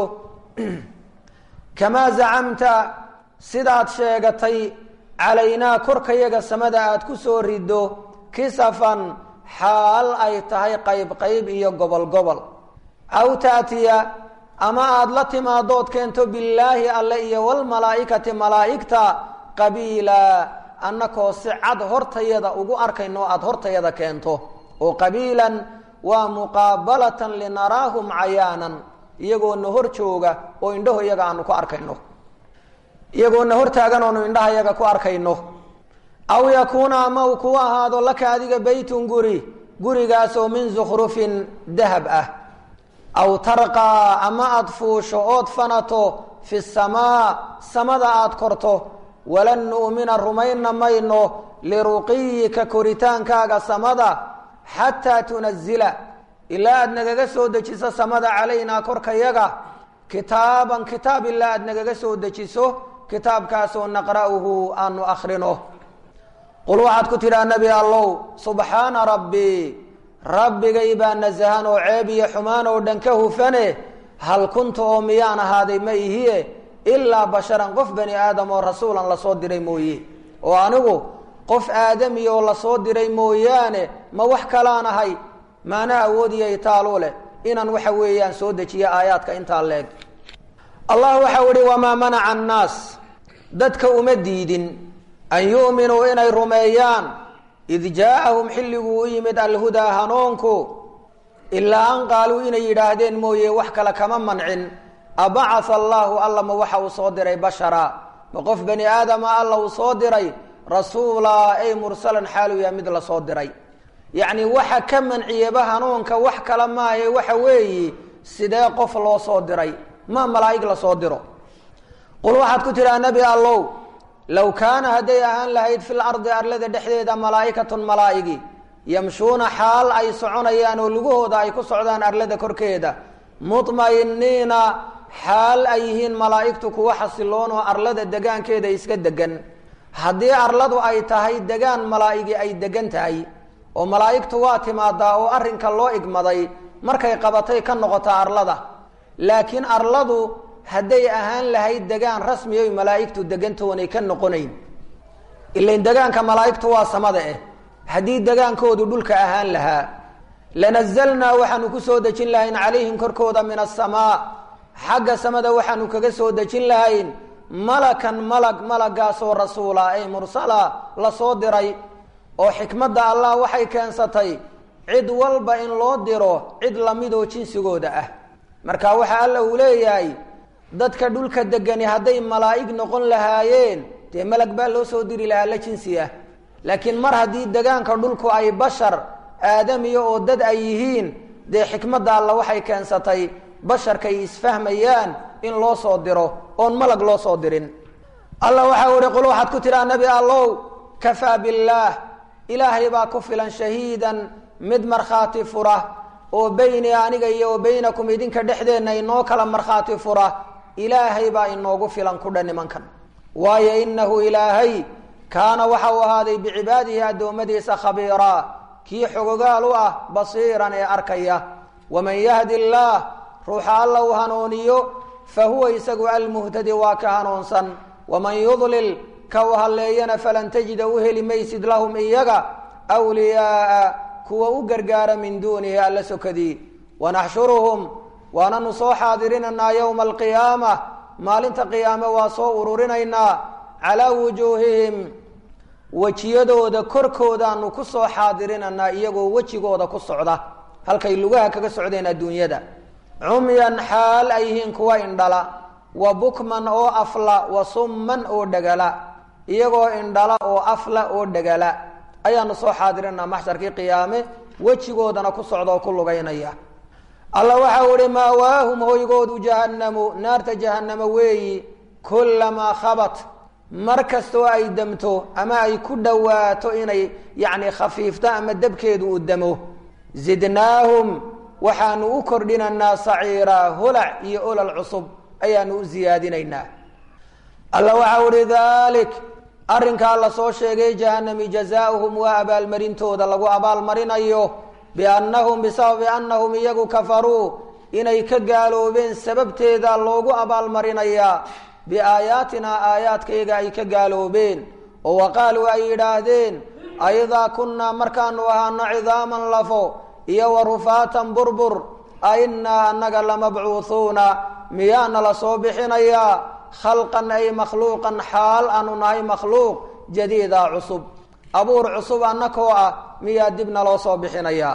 A: kamaa zacamta sidaad sheegatay calaynaa korkayaga samada aad ku soo riddo kisafan xaal ay tahay qayb qayb iyo gobol gobol aw taatiya ama aada la timaadood keento billaahi alle iyo walmalaa'ikati malaa'igta qabiila annakoo si cad hortayada ugu arkayno aada hortayada keento oo qabiilan waa muqaabalatan linaraahum cayaanan iyagoona hor jooga oo indhaho iyaga aanu ku arkayno iyagoona hortaagan oonu indhaha iyaga ku arkayno aw yakuuna ama uu ku ahaado laka adiga beytun guri gurigaasoo min zukhrufin dahab ah aw tarqaa ama aada fuusho ood fanato fi samaa samada aada korto walan nu'mina rumayna mayno liruqiyika koritaankaaga samada xataa tunazila ilaa aada nagaga soo dejiso samada calaynaa korkayaga kitaaban kitaab ilaa aada nagaga soo dejiso kitaabkaasoo naqra'uhu aanu akhrino qul waxaad ku tidhaha nebi allow subxaana rabbii rabbigay baa nasahan oo ceeb iyo xumaan oo dhan ka hufane hal kunta oo miyaan ahaaday ma ihiye ilaa basharan qof bani aadam oo rasuulan lasoo diray mooye oo anigu qof aadami oo lasoo diray mooyaane ma wax kalaan ahay maana awoodiyay taalu leh inaan waxa weeyaan soo dejiyo aayaadka intaa leeg allah waxau ihi wamaa manaca annaas dadka uma diidin an yu'minuu inay rumeeyaan id jaaahum xilliguu u yimid alhudaa hanuunku ilaa an qaaluu inay yidhaahdeen mooye wax kale kama mancin abacatha allaahu alla ma waxa uu soo diray bashara ma qof bani aadama alla uu soo diray rasuulaa ay mursalan xaaluya mid la soo diray yacni waxa ka manciyaba hanuunka wax kale maahe waxa weeyi sidee qof loo soo diray ma malaa'ig la soo diro qul waxaad ku tidhaha nebi allow low kaana hadday ahaan lahayd fil ardi arlada dhexdeeda malaa'ikatun malaa'igi yamshuuna xaal ay soconayaan oo lugahooda ay ku socdaan arlada korkeeda mudma'iniina xaal ay yihiin malaa'igtu kuwa xasiloon oo arlada degaankeeda iska degan haddii arladu ay tahay degaan malaa'igi ay degan tahay oo malaa'igtu waa timaadaa oo arrinka loo igmaday markay qabatay ka noqota arlada laakiin arladu hadday ahaan lahayd degaan rasmi oy malaa'igtu degantoonay ka noqonayn ilain degaanka malaa'igtu waa samada eh haddii degaankoodu dhulka ahaan lahaa lanazalnaa waxaanu ku soo dejin lahayn calayhim korkooda min asamaa xagga samada waxaanu kaga soo dejin lahayn malakan malag malagaasoo rasuula ay mursala la soo diray oo xikmadda allah waxay keensatay cid walba in loo diro cid lamidoo jinsigooda ah marka waxa alla uu leeyahay dadka dhulka degani hadday malaa'ig noqon lahaayeen dee malag baa loo soo diri lahaa la jinsi ah laakiin mar haddii degaanka dhulku ay bashar aadamiya oo dad ay yihiin dee xikmadda alla waxay keensatay basharkay isfahmayaan in loo soo diro oon malag loo soo dirin alla waxau ihi qul waxaad ku tidhaha nebi allow kafaa billaah ilaahay baa ku filan shahiidan mid markhaati fura oo beyni aniga iyo wa beynakum idinka dhexdeenna inoo kala markhaati fura ilaahay baa inoogu filan kudha nimankan waayo inahu ilaahay kaana waxa uu ahaaday bicibaadihi addoommadiisa khabiiraa kii xogogaal u ah basiiran ee arkaya waman yahdi illaah ruuxa alla uu hanuuniyo fa huwa isagu almuhtadi waa ka hanuunsan waman yudlil ka u halleeyana falan tajida u heli maysid lahum iyaga wliyaaa kuwa u gargaara min duunihi alla sokadii wanaxshuruhum waananu soo xaadirinaynaa yowma alqiyaama maalinta qiyaame waa soo ururinaynaa calaa wujuuhihim wejiyadooda korkoodaanu ku soo xaadirinaynaa iyagoo wejigooda ku socda halkay lugaha kaga socdeen adduunyada cumyan xaal ay yihiin kuwa indhala wa bukman oo afla wa summan oo dhegala iyagoo indhala oo afla oo dhegala ayaanu soo xaadirinaa maxsharkii qiyaame wejigoodana ku socda oo ku lugaynaya alla waxau ihi maawaahum hoygoodu jahannamu naarta jahannamo weeyi kullamaa khabat mar kastoo ay damto ama ay ku dhowaato inay yacni khafiifto ama dabkeedu uu damo zidnaahum waxaanu u kordhinaynaa saciiraa holac iyo olol cusub ayaanu u siyaadinaynaa alla waxau ihi dalik arrinkaa la soo sheegay jahanami jazaauhum waa abaalmarintooda lagu abaalmarinayo biannahum bisababi annahum iyagu kafaruu inay ka gaaloobeen sababteeda loogu abaalmarinayaa biaayaatinaa aayaadkayga ay ka gaaloobeen oo waqaaluu ay yidhaahdeen aidaa kunnaa markaanu ahaano cidaaman lafo iyo wa rufaatan burbur a innaa annaga lamabcuuhuuna miyaana la soo bixinayaa khalqan ay makhluuqan xaal aanu nahay makhluuq jadiida cusub abuur cusub annakoo ah miyaa dibna loo soo bixinayaa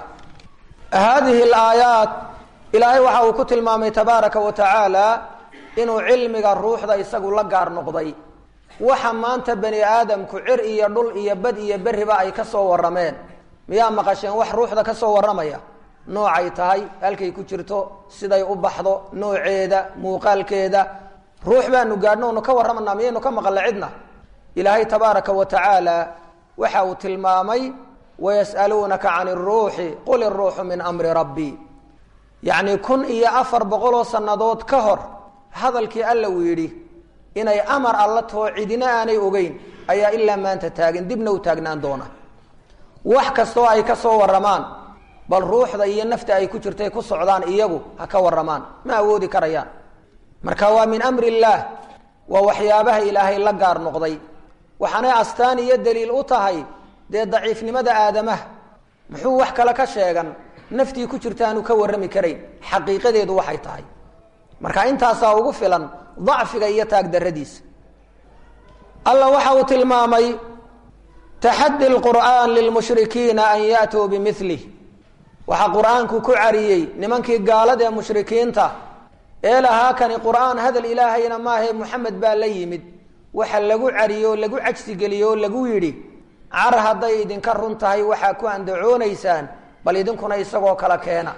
A: haadihi alaayaat ilaahay waxa uu ku tilmaamay tabaaraka wa tacaala inuu cilmiga ruuxda isagu la gaar noqday waxa maanta bani aadamku cir iyo dhul iyo bad iyo beriba ay ka soo warrameen miyaa maqasheen wax ruuxda ka soo warramaya noocay tahay halkay ku jirto siday u baxdo nooceeda muuqaalkeeda ruux baanu gaadhno onu ka warramanaa miyaynu ka maqalla cidna ilaahay tabaaraka wa tacaala waxa uu tilmaamay wayas'aluunaka can iruuxi qul iruuxu min amri rabbi yacni kun iyo afar boqoloo sannadood ka hor hadalkii alla uu yidhi inay amar alla too cidina aanay ogeyn ayaa ilaa maanta taagan dibna u taagnaan doona wax kastoo ay ka soo warramaan bal ruuxda iyo nafta ay ku jirtay ku socdaan iyagu ha ka warramaan ma awoodi karayaan marka waa min amri illaah waa waxyaabaha ilaahay la gaar noqday waxaanay astaan iyo daliil u tahay dee daciifnimada aadamaha muxuu wax kale ka sheegan naftii ku jirta aanu ka warrami karayn xaqiiqadeedu waxay tahay marka intaasaa ugu filan dacfiga iyo taagdaradiisa alla waxa uu tilmaamay taxaddi lqur'aan lilmushrikiina an ya'tuu bimilih waxaa qur-aanku ku cariyey nimankii gaalada ee mushrikiinta ee lahaa kani qur'aan hadal ilaahayna maahae moxamed baa la yimid waxa lagu cariyey oo lagu cajsigeliyey oo lagu yidhi car hadday idinka run tahay waxaa ku andacoonaysaan bal idinkuna isagoo kala keena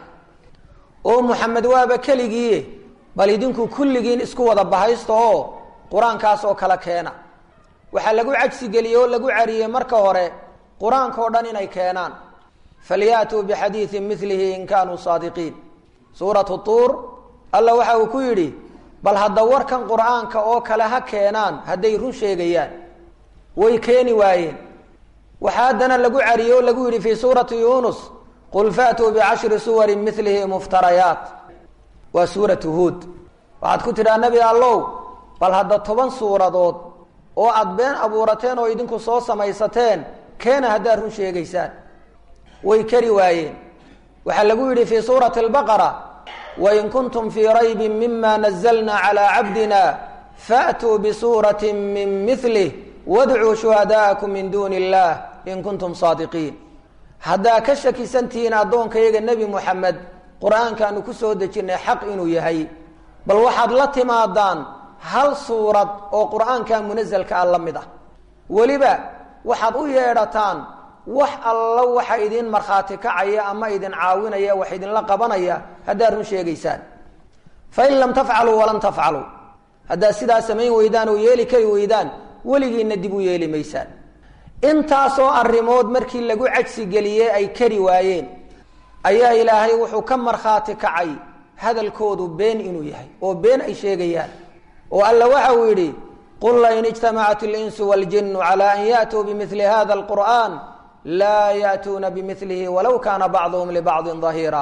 A: oo moxamed waaba keligiie bal idinku kulligiin isku wada bahaysta oo qur-aankaas oo kala keena waxaa lagu cajsigeliyey oo lagu cariyey marka hore qur-aanka oo dhan inay keenaan falyaatuu bixadiidin milihi in kaanuu saadiqiin suuratu tuur alla waxa uu ku yidhi bal hadda warkan qur-aanka oo kale ha keenaan hadday run sheegayaan way keeni waayeen waxaa haddana lagu cariyey oo lagu yidhi fii suurati yunus qul faatuu bicashri suwarin milihi muftarayaat waa suuratu huod waxaad ku tidhaha nebi allow bal hadda toban suuradood oo aada been abuurateen oo idinku soo samaysateen keena haddaad run sheegaysaan way kari waayeen waxaa lagu yidhi fii suurati albaqara wain kuntum fii raybin mima nazalna calaa cabdina faatuu bisuurati min milih wadcuu shuhadaa'akum min duuni illah in kuntum saadiqiin haddaa ka shakisantihiin addoonkayaga nebi moxamed qur-aankaanu ku soo dejinnay xaq inuu yahay bal waxaad la timaadaan hal suurad oo qur-aanka munasalka a la mid ah weliba waxaad u yeedhataan wax alla waxa idin markhaati kacaya ama idin caawinaya wax idinla qabanaya haddaad run sheegaysaan fain lam tafcaluu walan tafcaluu haddaad sidaa samayn weydaan oo yeeli kari weydaan weligiinna dib u yeeli maysaan intaasoo arrimood markii lagu cajsigeliyey ay kari waayeen ayaa ilaahay wuxuu ka markhaati kacay hadalkoodu been inuu yahay oo been ay sheegayaan oo alla waxa uu yidhi qul lain ijtamacat اlinsu wاljinu calى an yaأtuu bimili hada اlqur'an laa yaأtuuna bimilihi walow kana bacduhum libacdi ظahiira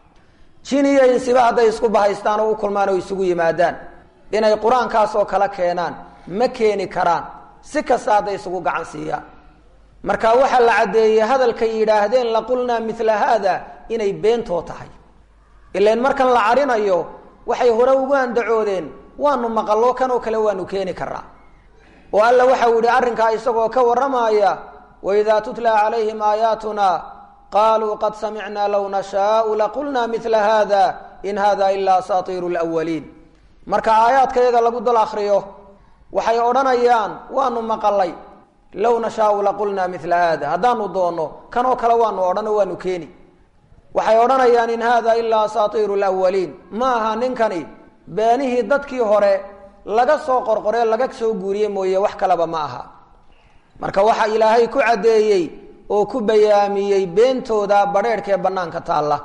A: jin iyo insiba hadday isku bahaystaan oo u kulmaan oo isugu yimaadaan inay qur-aankaas oo kala keenaan ma keeni karaan si kasta hadday isugu gacan siiyaan marka waxaa la caddeeyey hadalkay yidhaahdeen laqulnaa mila haada inay beentoo tahay ilan markan la carinayo waxay hore ugu andacoodeen waanu maqallo kan oo kale waanu keeni karaa oo alla waxau yihi arrinkaa isagoo ka warramaya waidaa tutla calayhim aayaatuna qaluu qad samicnaa low nashaau laqulnaa mila hada in hada ilaa asaatiiru lwaliin marka aayaadka yaga lagu dul akriyo waxay odhanayaan waanu maqalay low nashaau laqulnaa mila hada haddaanu doonno kan oo kale waanu odhano waanu keeni waxay odhanayaan in hada ilaa asaatiiru lwaliin ma aha ninkani beenihii dadkii hore laga soo qorqoree laga soo guuriye mooye wax kaleba ma aha marka waxa ilaahay ku caddeeyey oo ku bayaamiyey beentooda badheerhkee bannaanka taalla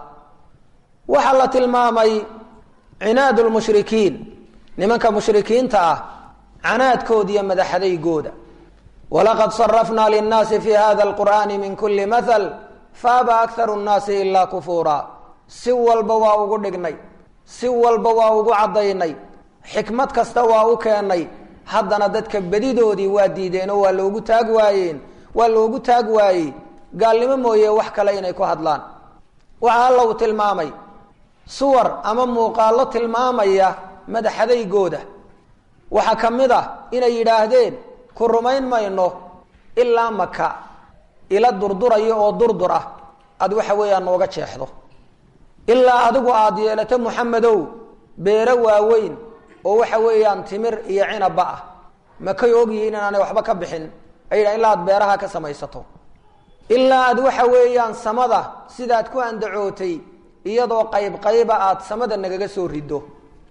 A: waxaa la tilmaamay cinaad lmushrikiin nimanka mushrikiinta ah canaadkooda iyo madaxadaygooda walaqad sarafnaa linnaasi fi hada alqur'ani min kuli mathal faaba akharu nnaasi ilaa kufuura si walba waa ugu dhignay si walba waa ugu caddaynay xikmad kasta waa u keennay haddana dadka bedidoodii waa diideen oo waa loogu taag waayeen waa loogu taag waayey gaalnimo mooye wax kale inay ku hadlaan waxaa alla uu tilmaamay suwar ama muuqaallo tilmaamaya madaxadaygooda waxaa ka mid ah inay yidhaahdeen ku rumayn mayno ilaa maka ila durdurayo oo durdur ah ad waxa weeyaan nooga jeexdo ilaa adigu aada yeelato muxamedow beero waaweyn oo waxa weeyaan timir iyo cinabba ah makay ogyihiin inaanay waxba ka bixin ay yidhahan ilaa aad beeraha ka samaysato ilaa aad waxa weeyaan samada sidaad ku andacootay iyadoo qayb qayba aad samada nagaga soo riddo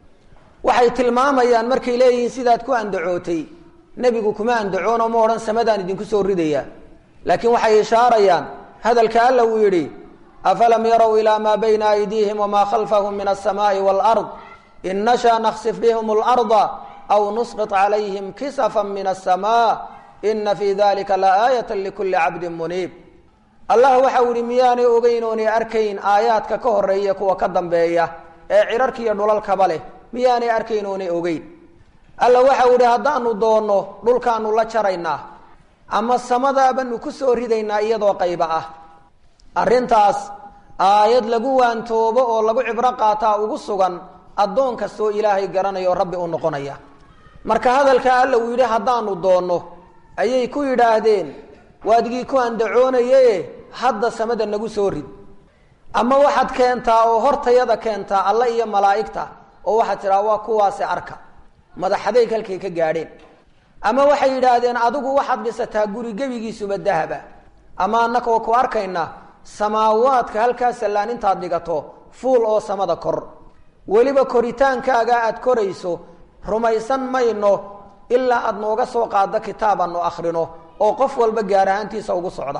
A: waxay tilmaamayaan markay leeyihiin sidaad ku andacootay nebigu kuma andacoon oo ma odhan samadaan idinku soo ridaya laakiin waxay ishaarayaan hadalka alla uu yidhi afalam yarow ilaa maa bayna aydiihim wamaa khalfahum min alsamaai waalard in nashaa naksif bihim اlarda aw nusqط calayhim kisafa min الsma ina fi dalika laaayata likuli cabdi muniib allah waxau yihi miyaanay ogeyn oonay arkayn aayaadka ka horeeya kuwa ka dambeeya ee cirarka iyo dhulalkaba leh miyaanay arkayn oonay ogeyn alla waxau yihi haddaanu doonno dhulkaanu la jaraynaa ama samadaabanu ku soo ridaynaa iyadoo qayba ah arrintaas aayad lagu waantoobo oo lagu cibro qaataa ugu sugan addoon kastoo ilaahay garanaya oo rabbi u noqonaya marka hadalka alla uu yidhi haddaanu doonno ayay ku yidhaahdeen waadigii ku andacoonaye hadda samada nagu soo rid ama waxaad keentaa oo hortayada keentaa alle iyo malaa'igta oo waxaad tidhaha waa kuwaasi arka madaxadayg halkay ka gaadheen ama waxay yidhaahdeen adigu waxaad dhisataa guri gebigiisuba dahaba ama annakoo ku arkayna samaawaadka halkaa sallaan intaad dhigato fuul oo samada kor weliba koritaankaaga aada korayso rumaysan mayno ilaa aada nooga soo qaado kitaabaanu akhrino oo qof walba gaar ahaantiisa ugu socda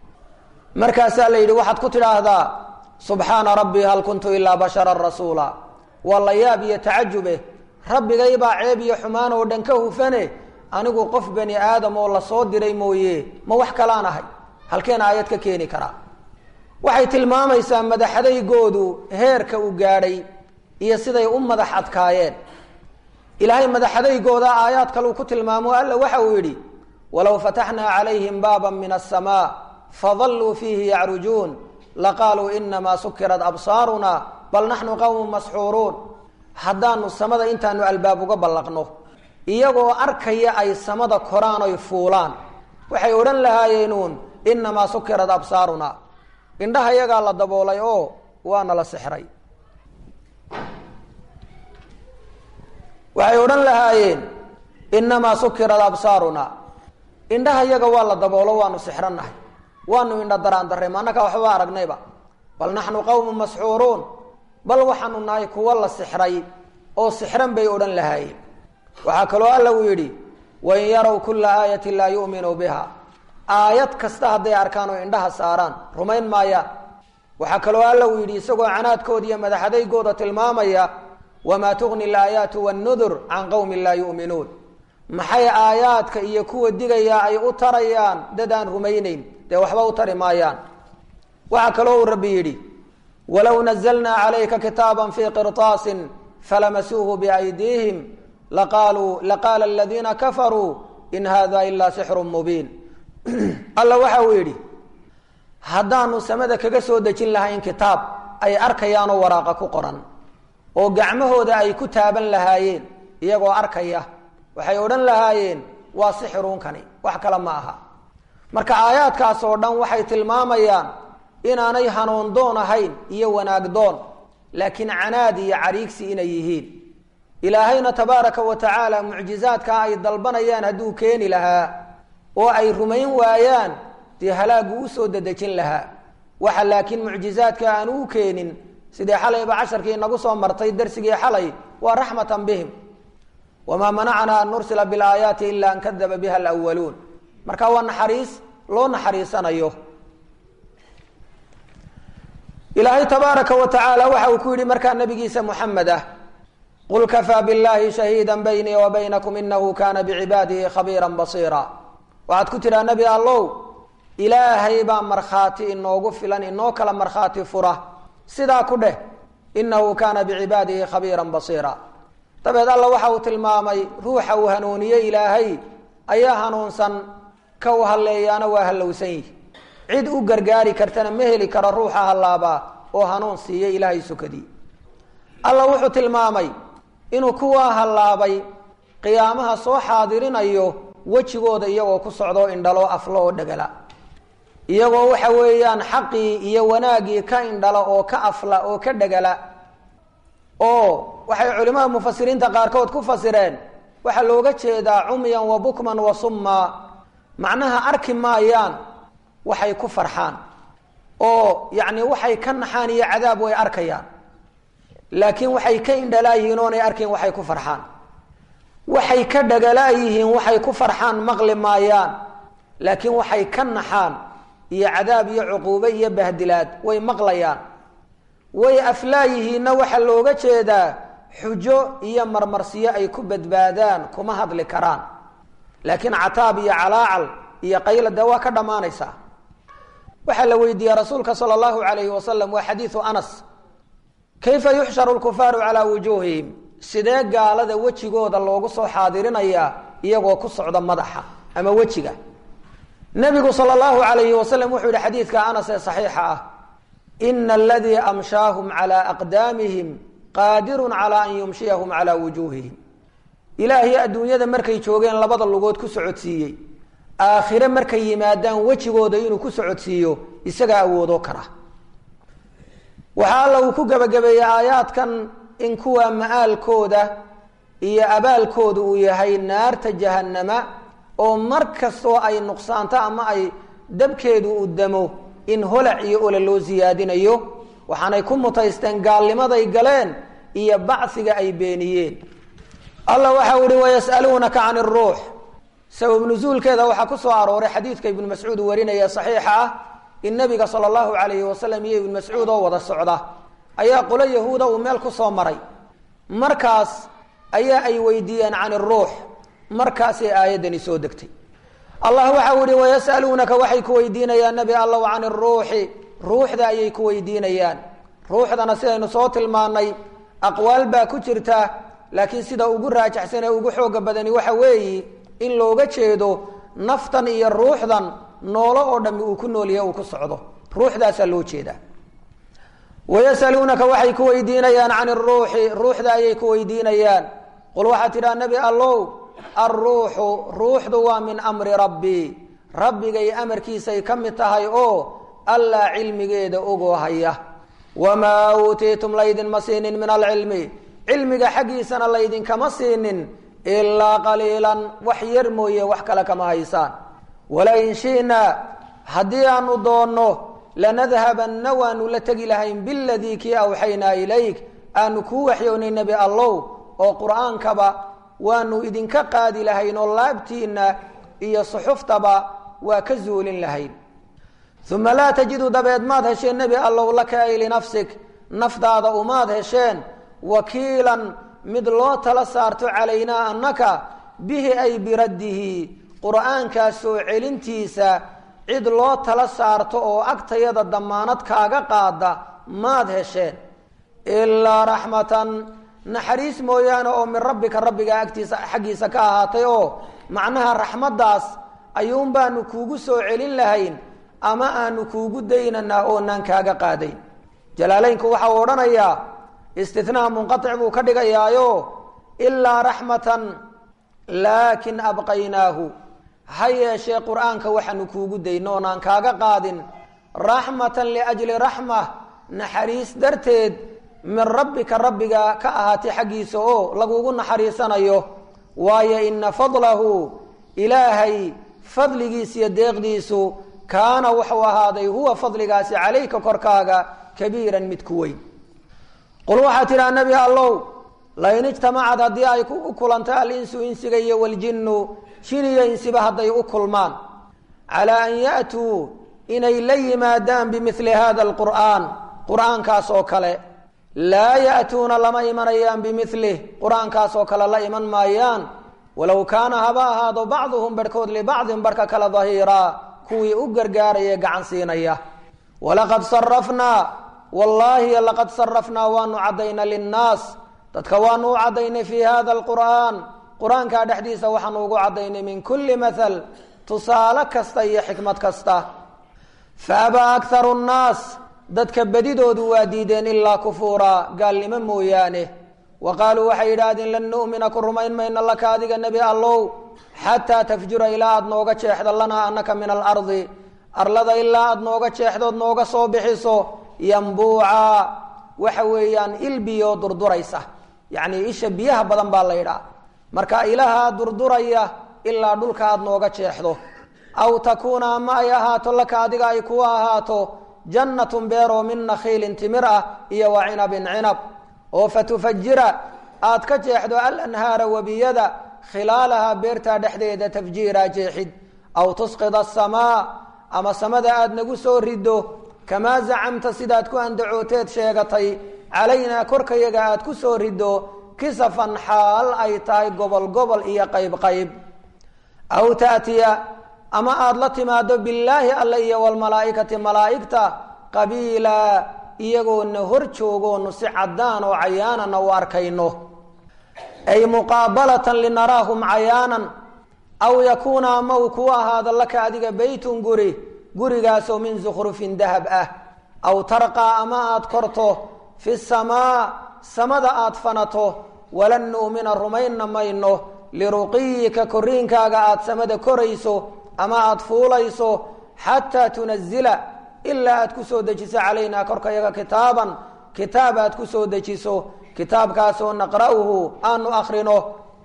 A: markaasaa la yidhi waxaad ku tidhaahdaa subxaana rabbii hal kuntu ilaa basharan rasuula waa la yaab iyo tacajube rabbigaybaa ceeb iyo xumaan oo dhan ka hufane anigu qof bani aadam oo lasoo diray mooye ma wax kalaan ahay halkeen aayad ka keeni karaa waxay tilmaamaysaa madaxadaygoodu heerka u gaadhay iyo siday u madax adkaayeen ilaahay madaxadaygooda aayaad kaleu ku tilmaamo alla waxa uu yidhi walow fataxnaa calayhim baaba min aلsamaa fadalluu fiihi yacrujuun laqaaluu inamaa sukirat absaaruna bal naxnu qowmun masxuuruun haddaanu samada intaanu albaab uga ballaqno iyagoo arkaya ay samada koraan oy fuulaan waxay odhan lahaayeenuun inamaa sukirat absaaruna indhaha yagaa la daboolay oo waana la sixray waxay odhan lahaayeen inamaa sukirat absaaruna indhaha yaga waa la daboolo waanu sixrannahay waanu indha daraan darray maannakaa waxba aragnayba bal naxnu qowmun masxuuruun bal waxaanu nahay kuwa la sixray oo sixran bay odhan lahaayeen waxaa kaloo alla uu yidhi wain yarow kulla aayatin laa yu'minuu biha aayad kasta hadday arkaan oo indhaha saaraan rumayn maayaan waxaa kaloo alla uu yidhi isagoo canaadkooda iyo madaxadaygooda tilmaamaya wamaa tugni alaayaatu wannudur can qowmin laa yu'minuun maxay aayaadka iyo kuwa digaya ay u tarayaan dad aan rumayneyn dee waxba u tari maayaan waxaa kaloo uu rabbi yidhi walow nazalnaa calayka kitaaba fii qirطaasin falamasuuhu biaydiihim laqaaluu laqaala aladiina kafaruu in hada ilaa sixru mubiin alla waxa uu yidhi haddaanu samada kaga soo dejin lahayn kitaab ay arkayaanoo waraaqa ku qoran oo gacmahooda ay ku taaban lahaayeen iyagoo arkaya waxay odhan lahaayeen waa sixiruunkani wax kale ma aha marka aayaadkaas oo dhan waxay tilmaamayaan inaanay hanuun doon ahayn iyo wanaag doon laakiin canaad iyo cariigsi inay yihiin ilaahayna tabaaraka wa tacaala mucjizaadkaa ay dalbanayaan hadduu keeni lahaa oo ay rumayn waayaan dee halaagu u soo dedejin lahaa waxa laakiin mucjizaadka aan u keenin sidee xalayba casharkii inagu soo martay darsigii xalay waa raxmatan bihim wamaa manacnaa an nursila bilaayaati ila an kadaba biha alwaluun marka waa naxariis loo naxariisanayo ilaahay tabaaraka wa tacaala waxa uu ku yidhi markaa nabigiisa muxamed ah qul kafaa biاllahi shahiida baynii wa baynakum inahu kana bicibaadihi khabiira basiira waxaad ku tidhaa nebi allow ilaahay baa markhaati inoogu filan inoo kala markhaati fura sidaa ku dheh inahu kaana bicibaadihi khabiira basiira dabeed alla waxa uu tilmaamay ruuxa uu hanuuniye ilaahay ayaa hanuunsan ka u halleeyaana waa hallowsan yihi cid u gargaari kartana ma heli karo ruuxa hallaabaa oo hanuun siiya ilaahay sukadii alla wuxuu tilmaamay inuu kuwaa hallaabay qiyaamaha soo xaadirinayo wejigooda iyagoo ku socdoo indhalo aflo oo dhegala iyagoo waxa weeyaan xaqii iyo wanaaggii ka indhala oo ka afla oo ka dhegala oo waxay culimada mufasiriinta qaarkood ku fasireen waxaa looga jeedaa cumyan wa bukman wa summa macnaha arki maayaan waxay ku farxaan oo yacni waxay ka naxaan iyo cadaab way arkayaan laakiin waxay ka indhalaayihiin oonay arkayn waxay ku farxaan waxay ka dhagalaayihiin waxay ku farxaan maqli maayaan laakiin waxay ka naxaan iyo cadaab iyo cuquube iyo bahdilaad way maqlayaan way aflaayihiinna waxaa looga jeedaa xujo iyo marmarsiyo ay ku badbaadaan kuma hadli karaan laakiin cataab iyo calaacal iyo qayla dee waa ka dhammaanaysaa waxaa la weydiiyey rasuulka sala allahu alayhi wasalam waa xadiidu anas kayfa yuxsharu lkufaaru calaa wujuuhihim sidee gaalada wejigooda loogu soo xaadirinayaa iyagoo ku socda madaxa ama wejiga nabigu sal llahu alayhi wasalam wuxuu yihi xadiidka anas ee saxiixa ah ina aladii amshaahum calaa aqdaamihim qaadirun calaa an yumshiyahum calaa wujuuhihim ilaahay adduunyada markay joogeen labada lugood ku socodsiiyey aakhire markay yimaadaan wejigooda inuu ku socodsiiyo isagaa awoodoo kara waxaa alla uu ku gebagabeeyey aayaadkan in kuwa ma'aalkooda iyo abaalkooda uu yahay naarta jahannama oo mar kastoo ay nuqsaanto ama ay dabkeedu u damo in holac iyo ole loo siyaadinayo waxaanay ku mutaysteen gaalnimaday galeen iyo bacsiga ay beeniyeen alla waxau ihi wayas'aluunaka can iruux sabab nusuulkeeda waxaa ku soo arooray xadiidka ibnu mascuud warinaya saxiixa ah in nabiga sala allahu alayhi wasalam iyo ibnu mascuud oo wada socda ayaa qolo yahuuda uu meel ku soo maray markaas ayaa ay weydiiyeen can iruux markaasay aayaddani soo degtay allah waxau ihi wayas'aluunaka waxay ku weydiinayaan nebi allow can iruuxi ruuxda ayay ku weydiinayaan ruuxdana sidaynu soo tilmaanay aqwaal baa ku jirta laakiin sida ugu raajaxsan ee ugu xooga badani waxa weeyi in looga jeedo naftan iyo ruuxdan noolo oo dhami uu ku noolyahe uu ku socdo ruuxdaasaa loo jeedaa wayasaluunaka waxay ku weydiinayaan can iruuxi ruuxda ayay ku weydiinayaan qul waxaad tidhaha nebi allow alruuxu ruuxdu waa min amri rabbii rabbigay amarkiisay ka mid tahay oo allaa cilmigeeda ogoo haya wamaa uutiitum laydinma siinin min alcilmi cilmiga xaggiisana laydinkama siinin ilaa qaliilan wax yar mooye wax kale kama haysaan walain shi'naa haddii aanu doonno lanadhabanna waanu la tegi lahayn biladii kii awxaynaa ilayk aanu kuu waxyoonay nebi allow oo qur'aankaba waanu idinka qaadi lahayn oo laabtiinna iyo suxuftaba waa ka zuulin lahayn uma laa tajidu dabeed maad hesheen nebi allow laka ay linafsik nafdaada umaad hesheen wakiilan mid loo tala saarto calaynaa annaka bihi ay biraddihi qur'aankaas soo celintiisa cid loo tala saarto oo agtayada damaanad kaaga qaada maad hesheen ilaa raxmatan naxariis mooyaane oo min rabbika rabbiga agtiisa xaggiisa ka ahaatay oo macnaha raxmaddaas ayuun baanu kuugu soo celin lahayn ama aanu kuugu daynanaa oonaan kaaga qaadayn jalaalaynku waxa uu odhanayaa istinaha munqatic buu ka dhigayaayo ilaa raxmatan laakin abqaynaahu ha yeeshee qur-aanka waxaanu kuugu dayno oonaan kaaga qaadin raxmatan liajli raxma naxariis darteed min rabbika rabbiga ka ahaatay xaggiisa oo lagugu naxariisanayo waayo ina fadlahu ilaahay fadligiisa iyo deeqdiisu kaana wuxuu ahaaday huwa fadligaasi calayka korkaaga kabiiran mid ku weyn qul waxaa tidhaha nebi allow lain ijtamacad haddii ay u kulantay alinsu insiga iyo waljinnu jin iyo insiba hadday u kulmaan calaa an ya'tuu inay la yimaadaan bimili hada alqur'aan qur'aankaas oo kale laa ya'tuuna lama imanayaan bimilih qur-aankaas oo kale la iman maayaan walow kaana haba ahaado bacduhum barhkood libacdin barhka kale dahiiraa kuwii u gargaaraya gacan siinaya walaqad sarafnaa wallaahi laqad sarafnaa waanu caddaynay linnaas dadka waanu u caddaynay fii hada alqur'aan qur-aankaa dhexdiisa waxaanu ugu caddaynay min kulli mathal tusaale kasta iyo xikmad kasta fa abaa akharu nnaas dadka bedidoodu waa diideen ilaa kufuuraa gaalnimo mooyaane wa qaaluu waxay yidhaahdeen lan nu'mina ku rumayn mayno laka adiga nebi allow xataa tafjura ilaa aada nooga jeexdo lanaa anaka min alardi arlada ilaa aada nooga jeexdood nooga soo bixiso yambuuca waxa weeyaan ilbiyoo durduraysa yacnii isha biyaha badan baa la yidhaha marka ilahaa durduraya ilaa dhulka aada nooga jeexdo aw takuuna ama ay ahaato laka adiga ay ku ahaato jannatun beeroo min nakhiilin timir ah iyo wa cinabin cinab oo fatufajira aad ka jeexdo alanhaara webiyada khilaalahaa beertaa dhexdeeda tafjiira jeexid aw tusqida asamaa ama samada aada nagu soo riddo kamaa zacamta sidaad ku andacooteed sheegatay calaynaa korkayaga aad ku soo riddo kisafan xaal ay tahay gobol gobol iyo qayb qayb aw taatiya ama aada la timaado billaahi alle iyo walmalaa'ikati malaa'igta qabiila iyagoona hor joogoonu si caddaan oo cayaanana u arkayno ay muqaabalatan linaraahum cayaanan aw yakuuna ama uu kuu ahaado laka adiga beytun guri gurigaasoo min sukhrufin dahab ah aw tarqaa ama aada korto fi samaa samada aada fanato walan nu'mina rumaynna mayno liruqiyika koriinkaaga aada samada korayso ama aada fuulayso xataa tunazila ilaa aad ku soo dejiso calaynaa korkayaga kitaaban kitaab aad ku soo dejiso kitaabkaasoo naqra'uhu aanu akrino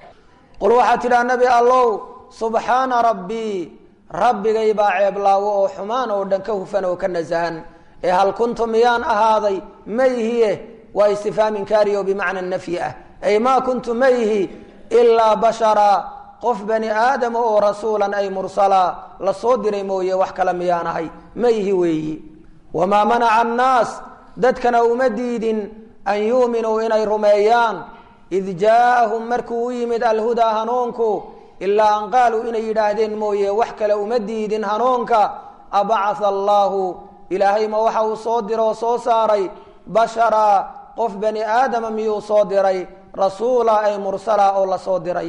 A: qul waxaad tidhaha nebi allow subxaana rabbii rabbigay baa ceeblaawo oo xumaan oo dhan ka hufan oo ka nasahan ee hal kuntu miyaan ahaaday mayhiye waa istifhaam inkaari oo bimacna nafyi ah ay maa kuntu mayhi ilaa bashara qof bani aadama oo rasuulan ay mursala la soo diray mooye wax kale miyaan ahay mayhi weeyi wamaa manaca annaas dadkana uma diidin an yuuminuu inay rumeeyaan id jaaahum markuu u yimid alhudaa hanuunku ilaa an qaaluu inay yidhaahdeen mooye wax kale uma diidin hanuunka abacatha allaahu ilaahay ma waxa uu soo diro oo soo saaray bashara qof bani aadama miyuu soo diray rasuula ay mursala oo la soo diray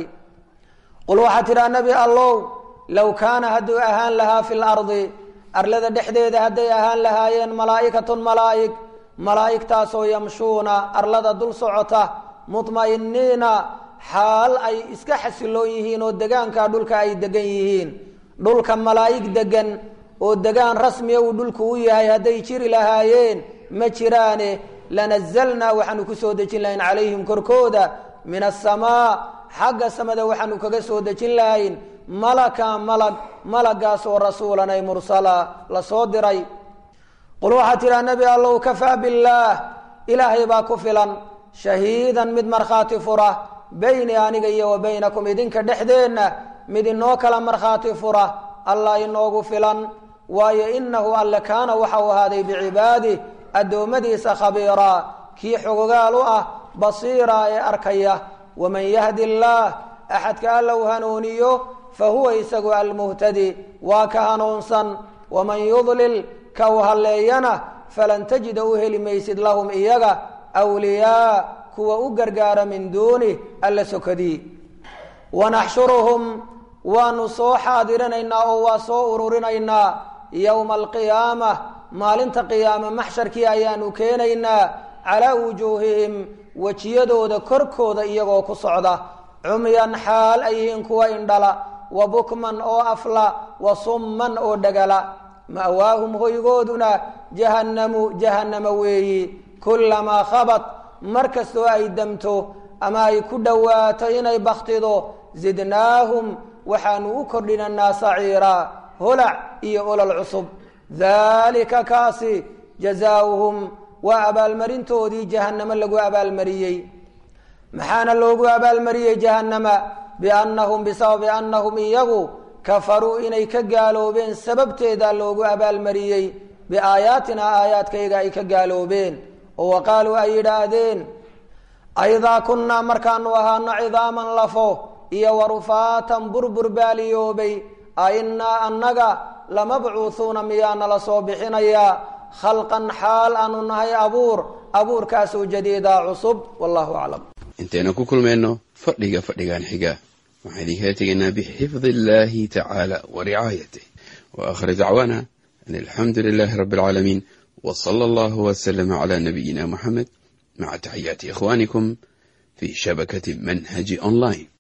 A: qul waxaad tidhaha nebi allow low kaana hadduu ahaan lahaa fi lardi arlada dhexdeeda hadday ahaan lahaayeen malaa'ikatun malaa'ig malaa'igtaasoo yamshuuna arlada dul socota mudma'iniina xaal ay iska xasiloon yihiin oo degaanka dhulka ay degan yihiin dhulka malaa'ig degan oo degaan rasmiya uu dhulku u yahay hadday jiri lahaayeen ma jiraane lanazalnaa waxaanu ku soo dejin lahayn calayhim korkooda min asamaa xagga samada waxaanu kaga soo dejin lahayn malaka malag malagaasoo rasuulan ay mursala la soo diray qul waxaad tidhaha nebi allow kafaa billaah ilaahay baa ku filan shahiidan mid markhaati fura beyni aniga iyo wa baynakum idinka dhexdeenna mid inoo kala markhaati fura allah inoogu filan waayo inahu alle kaana waxau ahaaday bicibaadih addoommadiisa khabiiraa kii xogogaal u ah basiira ee arkaya waman yahdi illaah axadka alla u hanuuniyo fa huwa isagu almuhtadi waa ka hanuunsan waman yudlil ka u halleeyana falan tajida u heli maysid lahum iyaga wliyaa kuwa u gargaara min duunih alla sokadii wanaxshuruhum waanu soo xaadirinaynaa oo waa soo ururinaynaa yowma alqiyaama maalinta qiyaame maxsharkii ayaanu keenaynaa calaa wujuuhihim wejiyadooda korkooda iyagoo ku socda cumyan xaal ay yihiin kuwa indhala wa bukman oo afla wa summan oo dhagala ma'waahum hoygooduna jahannamu jahannama weeyi kullamaa khabat mar kastoo ay damto ama ay ku dhowaato inay baktido zidnaahum waxaanu u kordhinanaa saciira holac iyo olol cusub daalika kaasi jazaauhum waa abaalmarintoodii jahannamo lagu abaalmariyey maxaana loogu abaalmariyey jahannama biannahum bisababi annahum iyagu kafaruu inay ka gaaloobeen sababteedaa loogu abaalmariyey biaayaatinaa aayaadkayga ay ka gaaloobeen oo wa qaaluu ay yidhaahdeen aidaa kunnaa markaanu ahaano cidaaman lafo iyo warufaatan burbur baaliyoobay a innaa annaga lamabcuuhuuna miyaa nala soo bixinayaa khalqan xaal aanu nahay abuur abuurkaasoo jadiidaa cusub wallahu aclam
B: intaynu ku kulmayno fadhiga fadhigan xiga waxaan idinkala tegaynaa bixifdi illahi tacaala wa ricaayatih wa aakhir dacwaana an alxamdu lilahi rabbi alcaalamiin w sala allahu wslama cla nabiyina muxamed maca taxiyaati ikhwanikum fi shabakati manhaji online